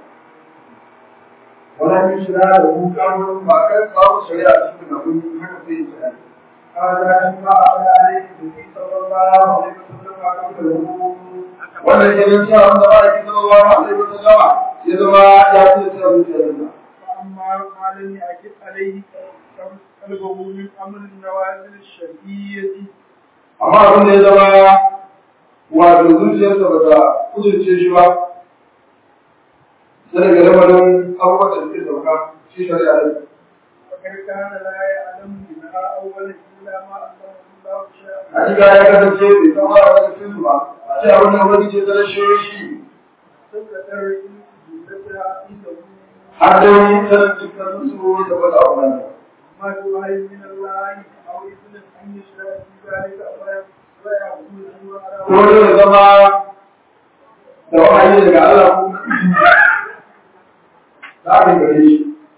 ولم يشرع له kamar ba kai babu shari'a cikin nan kun haka sai ya tsaya هذا ما أخذ عليه النبي صلى الله عليه وسلم قبله wannan kenan cewa wanda ba ya kisa Allah alaihi wa sallama ya zama ya fi da zuciyarsa فأما ما لم يأكد عليه قلبه من أمر النوازل الشرعية amma abin da ya zama wato zuciyarsa ba ta kudurce shi ba sai daga lamarin abubuwan da suke sauka shi shari'a ne فقد كان لا يعلم منها أولا إلا ما أنزله الله شيئا hakika ya kasance bai san ba daga cikin su ba a ce abin da wani ce ta rashe shi تذكر جملتها عنده har da wani sanin dukkan su da wata abu nan ما توحي من الله أو إذن أن يشرع في ذلك ويعبد ko على dai ya zama da wahayi daga Allah ko za ka gare shi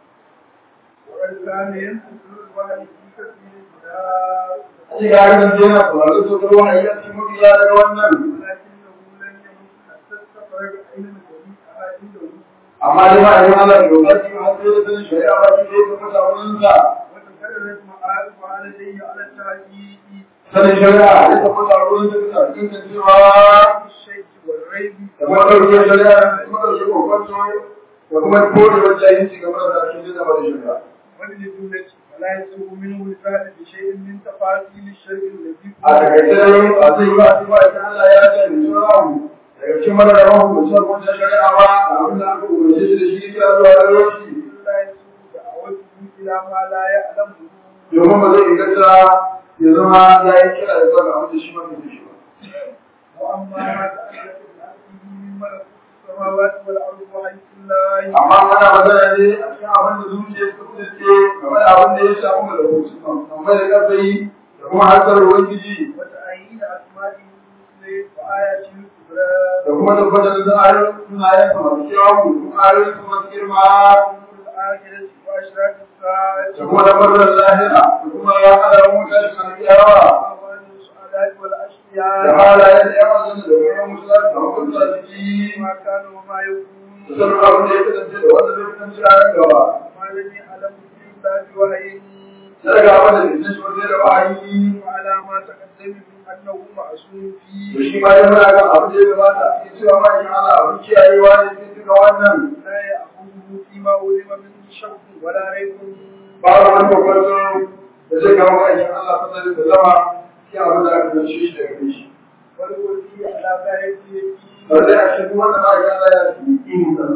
وقد كان ينتظر الوحي في كثير من الكتاب Shi ga ganin sai yana sauraron saukar wahayi a cikin mafiya daga wannan. ولكنه لم يمت حتى استخرج علم جميعها عنده Amma dai ba a yi Allah da lokaci ba sai da sanin shari'a ba shi zai tafi wurinsa. وتكررت معارفها لديه على التعديد Sanin shari'a ya tafi wurinsa bisa cikin cewa في الشيء والريب da kuma ɗauke shari'a da kuma ɗauke kwakwato da kuma kore wajen yin ci gaba da ake jina ba da shari'a. وللجملة فلا يسوغ منه الفعل بشيء من تفاصيل الشيء الذي A takaice dai ba zai yi ba a ba ita Allah ya ce da sauran daga cikin madarawan hukuncin hukuncin shari'a ba da abin da aka umarce shi da shi ya zuwa da shi. لا يسوغ دعوته إلى ما لا يعلمه domin ba zai inganta ya zama ya yi kira da zuwa ga abin da shi ma bai shi ba. وأما ما تعلق بأمره من ملكوت السماوات والأرض وحيث الله Amma ana magana ne a cikin abin da zuciya suka kudurce game da abin da ya shafi malakutu amma da karfi da kuma harkar Ubangiji وتعيين أسمائه الحسنى وآياته الكبرى da kuma tabbatar da ayoyin sunayen sa masu kyawu da kuma ayoyin sa masu girma وأمور الآخرة وأشراط الساعة da kuma tabbatar da lahira da kuma alamun tashin alƙiyawa وأهوال السعداء da والأشقياء halayen da yawan zama da kuma musulunci da hukunta ciki ما كان وما يكون da sanin abin da ya kasance da wanda zai kasance a nan gaba. ما لم يعلم في الله وحي sai ga wanda da shi wajen da wahayi وعلى ما تقدم من أنه معصوم to فيه shi ma dai muna kan abin da ya gabata a cikin cewa ma in Allah abin kiyayewa ne cikin duka wannan لا يأخذه فيما علم منه شك ولا ريب babu wani babban da zai kawo aikin Allah sallallahu alaihi wasallam shi abin da aka dace shi daga gare shi والوفي على غاية ba zai a cikin wanda ba ya Allah ya yi ilimin Allah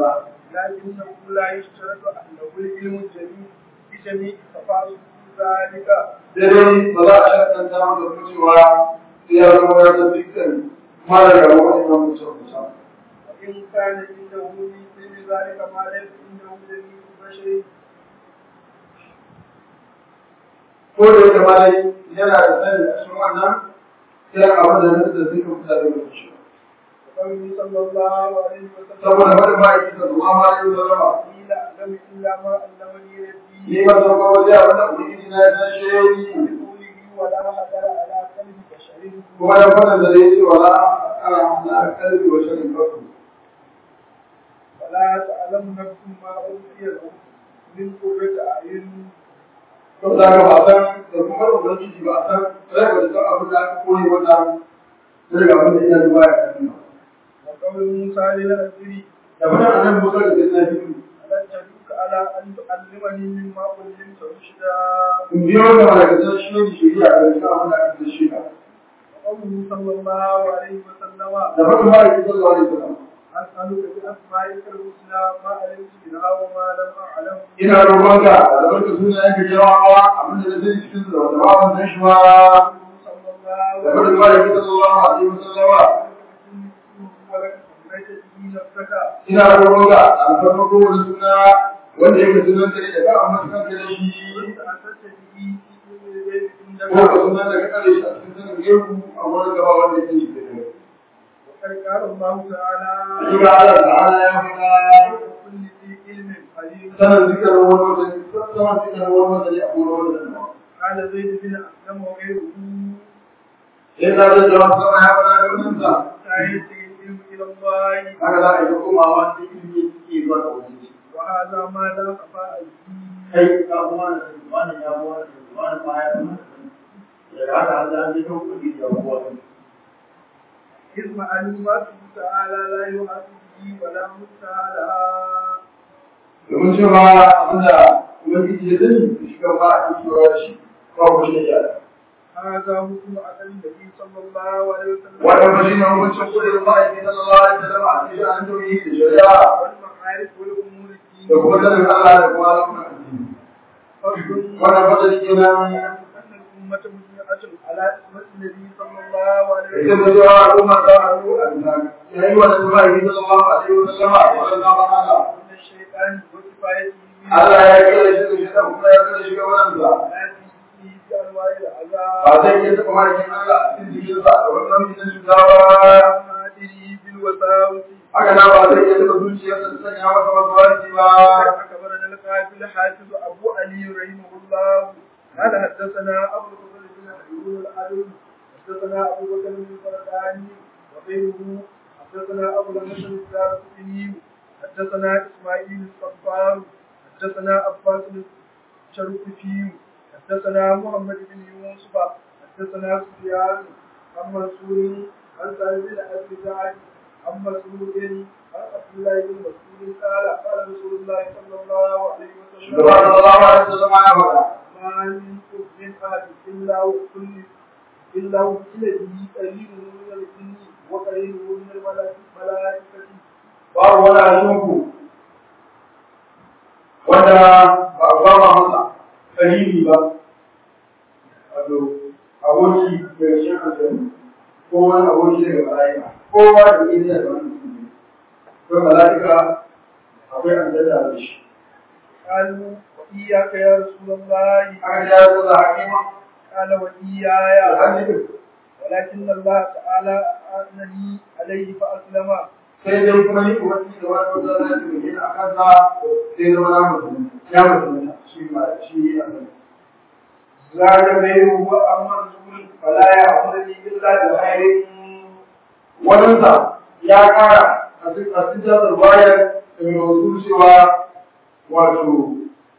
لكنه لا يشترط أنه العلم الجليل بجميع تفاصيل ذلك dai ba za a shakanta masa cewa sai ya zama ya san dukkan mara da wani nan mutum mutum وإن كان عنده من علم ذلك ما ليس عنده جميع البشر ko da yake ma dai yana da sani a cikin wannan sai abin da nan da suka fita da shi وقوله صلى الله عليه وسلم saboda wani ma'aiki da zuwa ma yi zama قيل أعلم إلا ما علمني ربي ni ba san kowa sai abin da ubangiji na ya tashe ni بقوله ولا حذر على قلب بشر kuma ya fada da ya ce wala ana na kalbi wa shirin farko ولا تعلم نفس ما أوتي له من قرة أعين to da ga ba san da kuma ubangiji ba san sai ba san abin da aka koyi wannan sai ga abin da ya zuwa ya tafi وقول موسى للأسري da wannan annabi Musa da sai na yi ألن تدلك على أن تعلمني مما علمت رشدا in biyo da malakatan shi ne shari'a da shi abin da aka shi ka وقوله صلى الله عليه وسلم da farko ma'aiki sallallahu alaihi wasallam أسألك بأسمائك الحسنى ما علمت منها وما لم أعلم ina roƙonka da barka suna yanka jawawa abin da zai cikin su da wanda ba wannan shi ba صلى الله da عليه farko ma'aiki sallallahu alaihi wasallam ولك سميت به نفسك ina roƙonka da alfarma kowane suna wanda yake sunan ka ne da ka amma sunan ka da shi كنت أسست به في علم الغيب ko ka عندك sunan da ka kare shi a cikin sanin gefu a wani gaba wanda yake shi da kai وقد قال الله تعالى shi ga Allah ta'ala ya faɗa كل ذي علم عليم sanin zikirin wani wanda sanin zikirin wani wanda ne a wani wanda ne قال زيد بن أسلم وغيره sai ta da jawab sama ya faɗa da wannan sa تعيش العلم إلى الله haka za a yi komawa da ilimi ke zuwa ga wani وهذا ما لا خفاء فيه kai ka kuma da wani ya kuma da wani ma ya kuma da haka an da ji kan kudi da kuwa إذ معلوماته تعالى لا يحاسب به ولا مستعلى domin cewa abinda ubangiji ya sani da shi kan ba a yi cewa da shi ba ku shi ya هذا حكم أهل النبي صلى الله عليه وسلم wannan ba shi ne hukuncin kudin ma'aikin sallallahu alaihi wasallam a cikin an tauyi da shari'a والمعارف والأمور da kuma الدينية sanin Allah da kuma alamun addini فضل wannan fadar kenan أن الأمة مجمعة على اسمة النبي صلى الله عليه ita وسلم da cewa al'umma ta haɗu a bisa yayi wa da ma'aikin sallallahu alaihi wasallam a wannan zaman Allah من الشيطان وكفايته Allah ya kira shi da shi da kuma ya kira shi ga wannan لا فيه بأنواع العذاب ba zai iya taɓa ma'aikin Allah a cikin jikinsa da wani nau'i na cuta ba ومادره بالوساوس haka na ba zai iya taɓa zuciyarsa da sanya masa wasu wasi ba أخبرنا القاتل حافظ أبو علي رحمه الله قال حدثنا أبو الفضل بن عيون العدل حدثنا أبو بكر بن الفرداني وغيره حدثنا أبو الحسن الدارقطني حدثنا إسماعيل الصفار حدثنا عباس الشرقفي حدثنا محمد بن يوسف حدثنا سفيان عن منصور عن سعيد بن أبي سعد عن مسعود عن عبد الله بن مسعود قال قال رسول الله صلى الله عليه shugaba وسلم sallallahu alaihi wasallam ya faɗa ما منكم من أحد إلا وكل إلا وكل به قريب من الجن وقريب من الملائكة babu wani ashinku wanda ba a ba ma masa kalili ba wato aboki daga cikin aljanu ko wani aboki daga mala'ika kowa da ke da wani mutum akwai mala'ika akwai aljanna da shi قالوا وإياك يا رسول الله aka ja su da hakima قال da وإياي hannun ولكن الله تعالى أنني عليه فأسلم sai dai kuma ni kuma ni da wani wanda zai yi a kansa sai zama na mutum ya mutum shi ma shi a kan zaga bai ruwa amma rasul fala ya amrani illa da khairin wannan sa ya kara a cikin a cikin jasar bayan da mai wasu cewa wato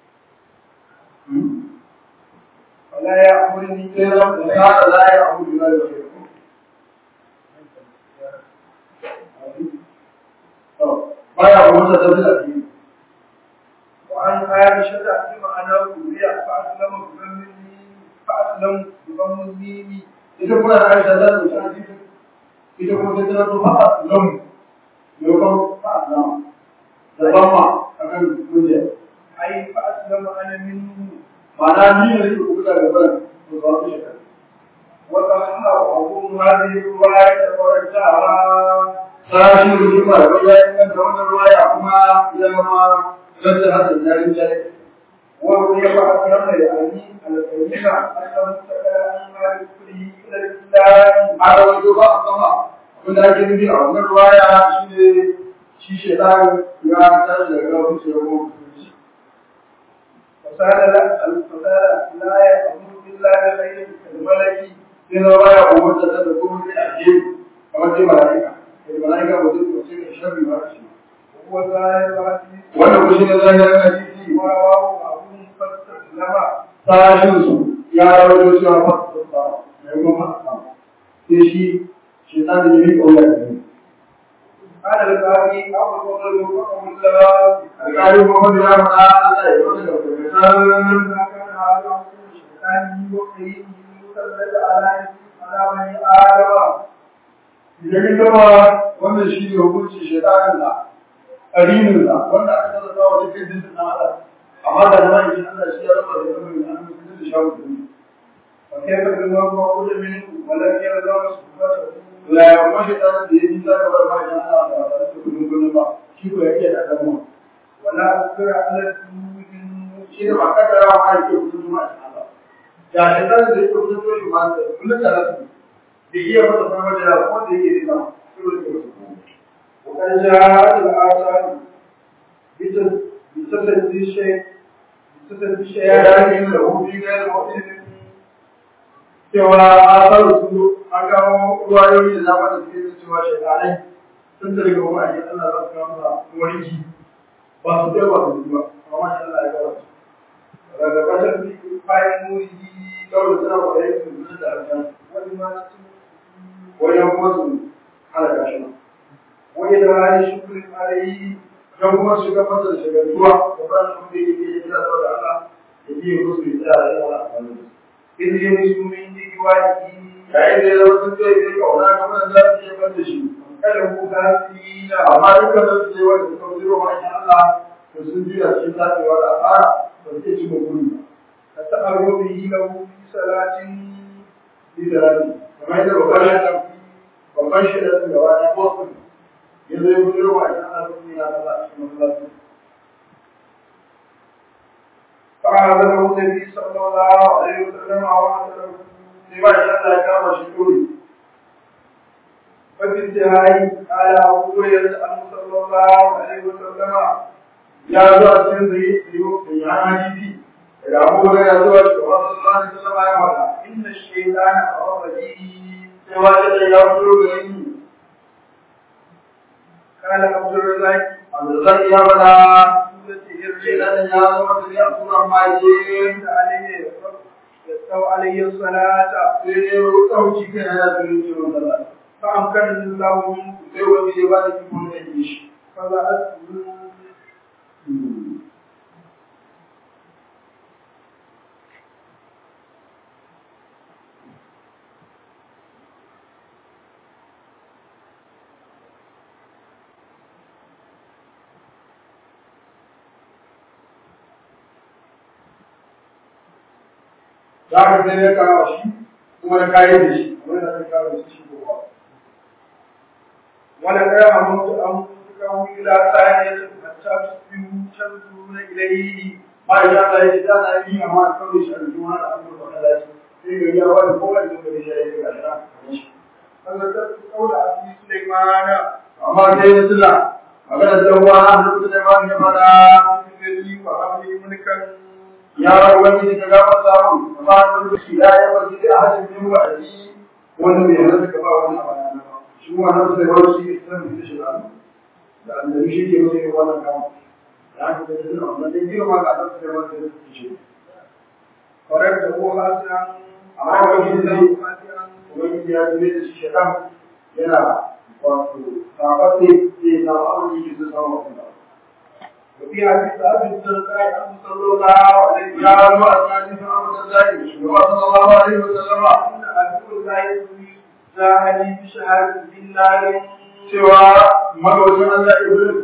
ولا يأمرني sai zama da la ya amrani illa da khairin baya wanda da zai yi وعن عائشة بمعنى كوريا فأسلم بضمني فأسلم بضم الميم ita kuma da aisha za ta wuce hadisi ita kuma ta tana to fa lam yau fa lam da zama akan murya أي فأسلم أنا منه ma'ana ni ne nake kuka da ban to ba su shekara وتصحبهم هذه الرواية ورجعها sashin rujuma da ya inganta wannan ruwaya kuma ya zama zanta hasan yarin jari وروي فأكرم يعني الكلمة أنه سأل عن ما يدخله إلى الإسلام a rawaito ba a sama abin da ake nufi a wannan ruwaya shi ne shi shaitan ya tashi daga wani shekaru mutunci فسال لا الفساد لا يأمر إلا بخير كالملك sai na baya umarta ta da kuma sai a je kamar dai mala'ika da mala'ika ba zai kwace da sharri ba shi وهو ظاهر الحديث wannan kuma shi ne zahirin hadisi ورواه أبو فاستسلم sashin su ya rawaito cewa ba su da mai kuma ba sai shi shaitan da ya yi ƙaunar da ni قال الباقي أبو الفضل وفقه الله alƙalin Muhammadu ya faɗa Allah ya zo daga farkasar ما كان هذا عصر الشيطان وقيمه مسلط على على بني آدم idan ya gama wannan shi ne hukunci shaitanin da ƙarinin da wanda aka tattata wa cikin jinsin na Allah amma da na yankin Allah shi ya rasa da kamar da an mutu da shawo da ni وكيف بالله مقول منه ولم يرضى صحبته la ya kuma shaitanin da ya ji ta gaba ba ya Allah da ba ta kudin kudin ba shi ko ya iya da damuwa ولا أذكر على الدين shi da ba ka da rawa ma yake kudin juma'a shi Allah ya shaitanin da yake kudin juma'a da kullum da rasu da iya masa samar da yawa wanda yake da sama shi ne ke wasu وقد جاءت الآثار بتس- بتسدي الشيء بتسدي ya dace الشيء yin da hudu ga da mutum cewa a tsaro su an kawo ruwayoyi da zama da suke da cewa shekanai sun da daga wani ajiyar Allah za su kawo masa warki ba su kai ba su ba amma shi Allah ya kawo su daga ƙasar bayan muri kawai suna kwaye su zuwa da harshen ولما wajen kuma su halaka shi وإدراء شكر عليه don kuma su ga masa da shagaltuwa da ba su da yake yi da Allah ya biye musu ya tsaya da yawa a wani إذ يمس من جواره yayin da ya zama sun zai zai kauna kamar za su iya bar da shi كله كافرين amma dukkan da su je wanda suka zuro ma shi Allah to sun juya cikin tafiya da fara ba su ci mutum فتأروا به له في صلاة bi da rabi kamar yadda babban shi babban shi da su gaba ya bosu ya zo ya zuro ma shi Allah sun yi na kaza a cikin masallaci فأعلمه النبي صلى الله عليه وسلم وعلى sai ba shi Allah ya kama shi dole وفي انتهاء قال أبو هريرة أنه صلى الله عليه وسلم ya zo a cikin zai yi ya hadisi daga abubuwan ya zo a cikin wasu sallallahu alaihi wasallam ya faɗa إن الشيطان أراد به sai wata da ya fito gare ni قال عبد الرزاق Abdulrazak ya faɗa سورة ce إرجع nan ya zama da ya tura maje عليه يستوى عليه الصلاة sai ne ɗauki kai na turin ce matsala فأمكن الله منه sai wani ya ba da kifin da ke shi فبعثه za ka sai ya kawo shi kuma da kayan da shi wani da ka kawo shi shi kowa ولقد هممت أن تكون إلى ثانية حتى تصبحوا تنظرون إليه ba ya ta yi da na yi amma kawai shi a juma da an gurfa kada shi sai ga ya wani kowa da gari shi ya yi ga shi فذكرت قول أبي سليمان amma sai ya tuna magana da uwa na da Sulaiman ya fada الذي وهب لي ملكا ya wani da ga masa mun amma da shi ya yi wani da hadin min wa'adi wanda bai halatta ka ba wani abana ba shi wannan sai wani shi ne san da shi da da annabi shi ke mai wannan kama ya ka da shi wannan dai girma ga Allah sai wani da shi فرده حسنا amma wani da حسنا wani ya zube da shi shedan yana wato sabatte zai samu abin da yake so samu wannan وفي حديث أبي الدرداء أنه صلى الله عليه ya وسلم zo a cikin Abu Darda shugaba sallallahu alaihi wasallam أن عدو الله جاهدي بشهادة بالله cewa magaucin Allah Iblis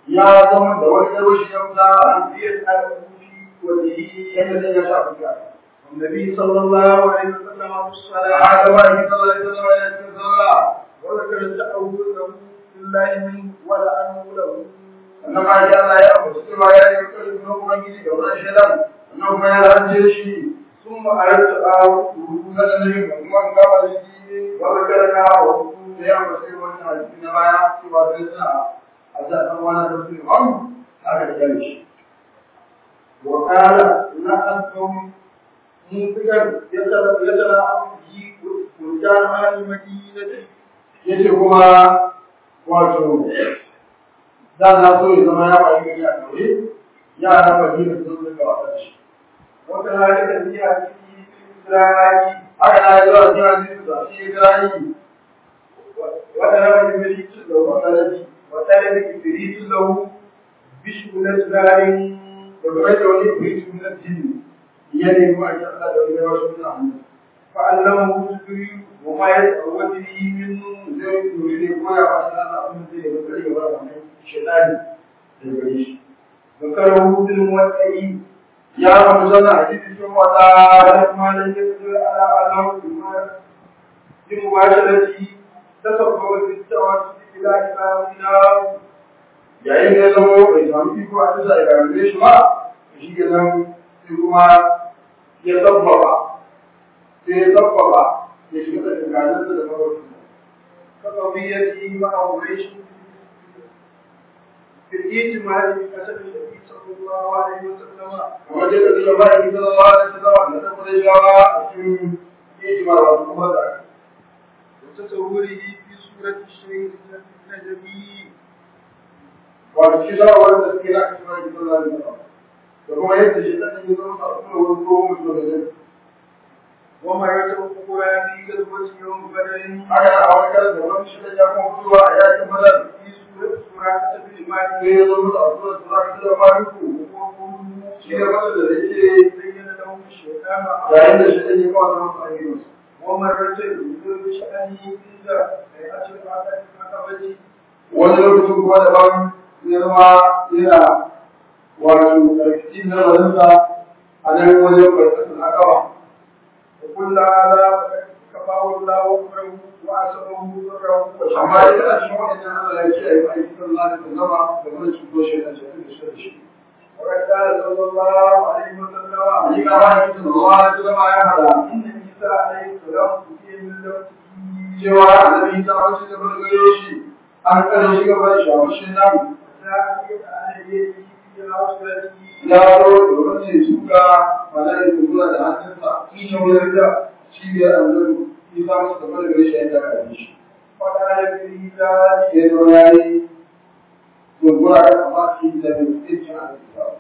ya zama da wani garwashi ya wuta ليسأل في وجهه yadda zai ya shafi ka النبي صلى الله عليه وسلم في الصلاة haka ba ki sallah ita zama ya cikin sallah وذكر التأول له لله منه ولعنه له sannan ma ya Allah ya ambaci cewa ya yi kokari kuma ubangiji ga wannan shaidan sannan kuma ya lalace shi ثم أردت أعود rubuta da nabi kuma ga ba shi وذكر له da ya ambaci wannan hadisi na baya cewa sai suna a zaɓen wani da su imam aka da gare shi وقال لا أنتم منفقا يتلاعب به ولدان أهل المدينة yace kuma wato da na so ya zama ya bayi gari a kawai yara madina sun rika wasa shi وكذلك في حديث إسرائيل haka na yi zuwa cikin hadisi da shi Ibrahim وطلب إبليس له وطلب وطلب إبليس له بشملة نار da kuma da wani kuyi sunan jini ya nemi a kan da wani wasu suna hannu فعلمه جبريل وما يتعود به منه zai nuri ne ko ya wani ana abin zai yi kare gaba da mai shaitani da gare shi ذكره في الموسعي ya faɗi zana a cikin cikin wata فلما لم يقدر على أنه بمباشرته تسبب في التوسل إلى إمامنا yayin da ya zama bai samu iko a bisa ya gare shi ba shi ke nan sai kuma ya sabbaba sai ya sabbaba ya shiga da tsakaninsa da mawarsa كقضيته مع قريش في الاجتماع بحسب النبي صلى الله عليه وسلم kamar dai ka tsira bayan sallallahu alaihi wasallam da ta kudai shawa a cikin ijma wa kuma da وتصوره في سورة الشيخ النجمي wato shi shawa wanda suke na cikin bayan sallallahu alaihi wasallam da kuma yadda shi dan yi zama a cikin wani ko mutum da zai وما يتوقع في غزوة يوم بدر haka a wani karin da wani shi da ya kuma fitowa a yakin badar في سورة سورة بن مالك sai ya zama a sura sura da maliku shi ne wanda da yake زين لهم الشيطان yayin da shi dan ya kawo masa ayyukansa ومرة يذكر بشأنه عند هيئة العقبة wani lokacin kuma daban ya zama yana wato karkashin nazarinsa a nan wajen karkashin akaba وكل هذا فقد كفاه الله أمره وأسره ضره amma ya وشماله tana cikin waɗannan Allah ya ce a yi aiki kan Allah da zama da wani cuto shi a cikin da shi da shi. وقد قال صلى الله عليه وسلم Ni ka ba ni cikin Allah ya zama ya hada إن عيسى عليه السلام أتي من لوته cewa annabi ta wace da bar gare shi an kare shi gaba da shawarcin nan وساقط عليه في عصرته ya zo da wani suka mala'iku zuwa da hannunsa shi ne wani da shi ne annabi Isa masa da bar gare shi ya ta kare shi. وقال به ذلك ya zo ya yi gurgura da kamaki da mutuncin alƙisa.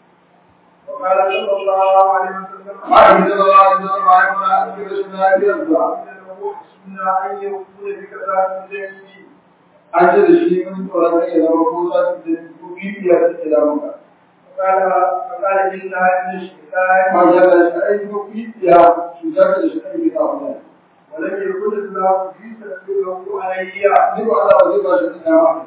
وقال صلى الله عليه وسلم Ma'aikin da Allah ya zama ya fara a cikin rashin lafiyarsa. إنه حسن أن يكون بكذا من جنبي An ce da shi mun tsoron zai zama ko za su da dubi biyar da ke damunka. فقال فقال إنها من الشيطان Ma ya da shi aiki ko biya cutar da shi aiki ta wannan. ولم يكن الله في تسبيحه علي Ni ba Allah ba zai ba shi da dama.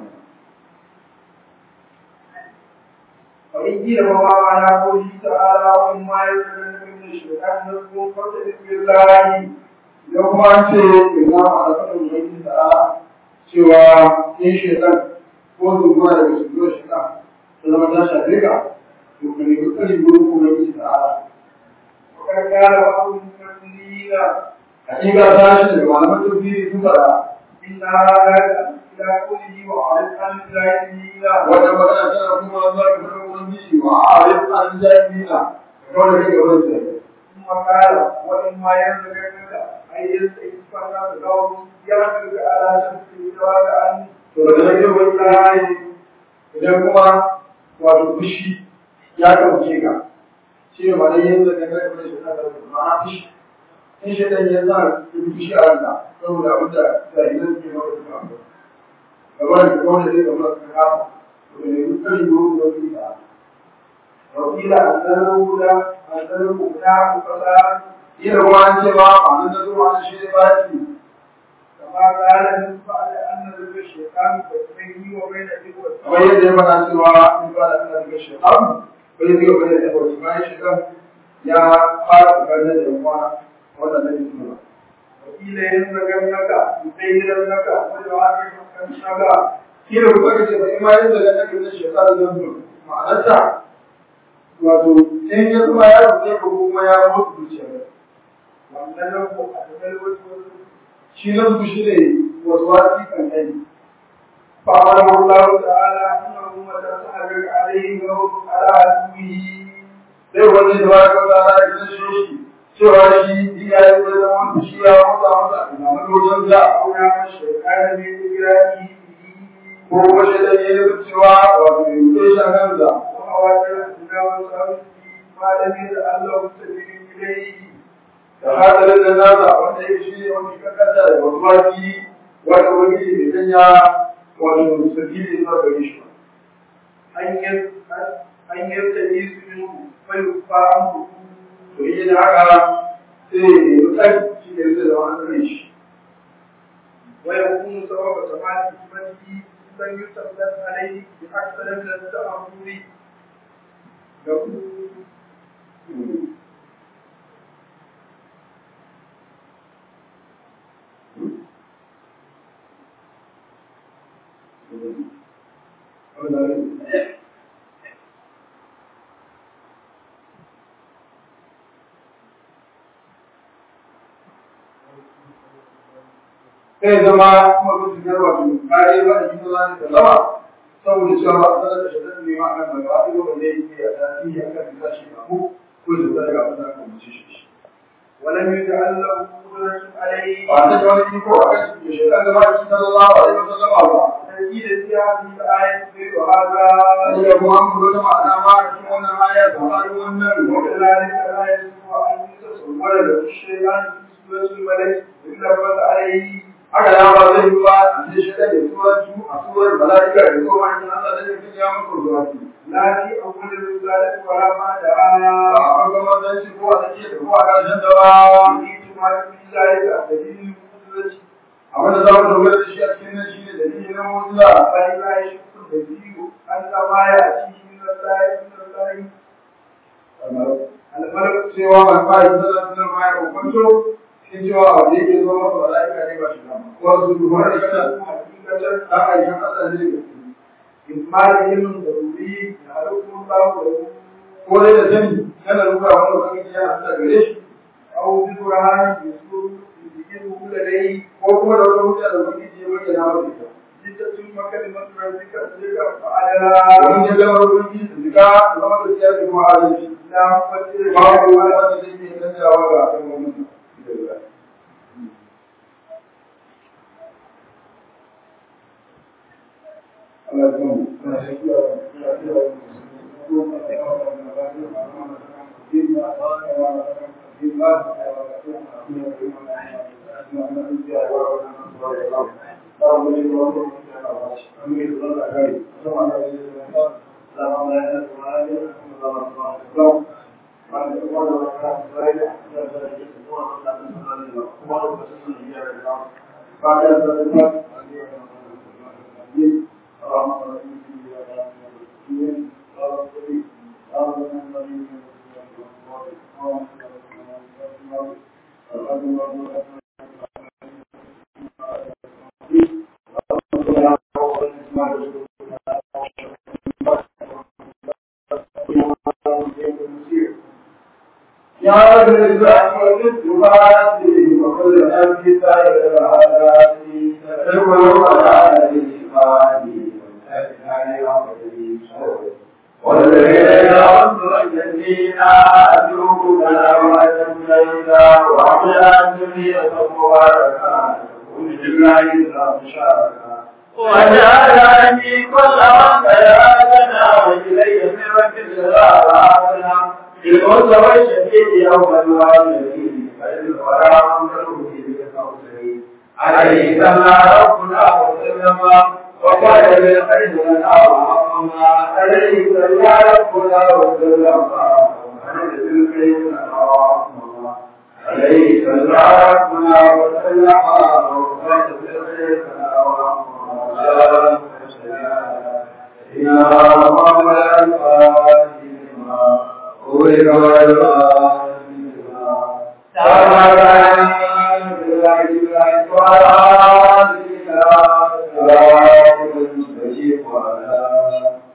وإن قيل وما على قوله تعالى وإما يزغن من الشيطان نزغ فاستعذ بالله Idan kuma an ce ya zama a faɗin Ubangiji ta'ala cewa in shaitan ko zuwa daga shigo shaitan ta zama ta shafe ka to ka nemi tsari gurin Ubangiji ta'ala. وقد قال بعض المفسرين hakika ta shi daga malaman tafsiri sun fara إن هذا إلى قوله وعرف عن الجاهلين wanda magana tana kuma zuwa ga fadin ubangiji wa arif an jahilina kawai da kake wani sai ثم قال وإما يزغنك أي يستغفر له يغفرك على شمسه وجواب عنه to daga nan yau wani layi idan kuma wato fushi ya ɗauke ka shi ne ma'anar yin da gangar da shi na da ma'ana fushi in shi ɗan ya sa ya fi fushi a ranka saboda abin da jahilan ke maka suka amsa kamar da kawai da zai kamar su kama to da ne dukkan yi wani wani da وقيل أنه لا أنه لا فساد yin ruwa an ce ba a nan da zuwa an shi ne ba shi كما قال من بعد أن أن ذكر الشيطان بيني وبين إخوتي kamar yadda ya faɗa cewa in ba da ana daga shekaru bai zai gaba da ya wasu bayan shekaru ya fara bukatar da yawa wannan na jikin ba وقيل ينزغنك يزيننك ويعافيك kila kuma ka ce ba ima yadda ga nake na shekaru zan zo ma'anarta wato in ya zama ya rubuce ko kuma ya mutu zuciya wannan nan ko a cikin wasu shi na su shi ne wasu wasi kan kai فأمره الله تعالى أنه متى سألك عليه وهو على عدوه sai wani da ba ka tsara ya kashe shi cewa shi iya yi da zama shi ya mutu a masa a wajen za a أو نعم الشيطان من إجرائه ko kuma shi da ya yi cewa wato ya rufe shi a kansa وخواطر الدنيا والسعود ما لم يجعل له سبيل إليه da hadarin da nasa wanda ya shi ne wani kakanta da wasu wasi wanda wani bai sanya wato sabili zuwa gare shi ba أن يس- أن يستجيز منه فيكفى عنه to yi da haka sai ya yi tsaki shi ne zai zama an tsare shi ويكون سبب سماع حكمته من يتسلط عليه بأكثر من التأمر sai zama kuma sun shigar wato kare ba a cikin zane da sama saboda cewa ba a sanar da shaɗan ne ma kan mai ba a wanda ya yi a tasiri a kan bisa shi abu ko da zai ga wanda aka mace shi ولم يجعل له قدرة عليه ba ta da wani iko a kan shi shaɗan da ba a cikin sallallahu alaihi wa sallama ba تأكيد في هذه الآية غير هذا wani da kuma an gudu ma'ana ma a cikin wannan aya da faru wannan وكذلك لا يجب أن يتصور له الشيطان في سورة الملك إلا بس عليه haka ya ba zai yi ba a ce shaɗan da turanci a surar mala'ika da kuma wani Allah da zai ya muku zuwa لا في أول الرسالة ولا ba بعدها a farkon mazanci ko a tsakiyar da ko a ƙarshen da ba يريد ما في ذلك دليل القدرة abin da za mu dogara da shi a cikin nan shine dalili na mu'jiza فلا يشك الدليل أن ما يأتيه من الله من الله الملك cewa ban fara sallar sunan ma ya kokonto shi cewa a da yake zo masa mala'ika ne ba shi nan wasu dubar da kana حقيقة ta aikin Allah ne إجمال علم ضروري يعرفه الله له ko dai da sani kana ruka wani lokaci yana sa gare shi أو ببرهان يسوع يذكره لديه ko kuma da wata hujja da ubangiji ya bayyana masa ita لتتم كلمة ربك ذكر فعلى domin ya zama ubangiji da zika zama da siyasa kuma adalci لا مفسر babu wani wanda zai iya canjawa ga kan wannan يا رب الإسلام والإسلام وكل نبي سائر العادات تدعو على الإيمان والذين أنصر الذين أدعوك كلامة ليلا وعلى الدنيا مباركة كل جميع شاركا وجعلني كل من بياتنا وإلي من رب الجلال بالموت والشهيد يوم الوالدين فالورى منه بالكوثر عليه سمى ربنا وسلم وقال بالخير لنا وعظما عليه سمى ربنا وسلم وقال بالخير لنا وعظما عليه سمى ربنا وسلم وقال بالخير لنا وعظما Thank you.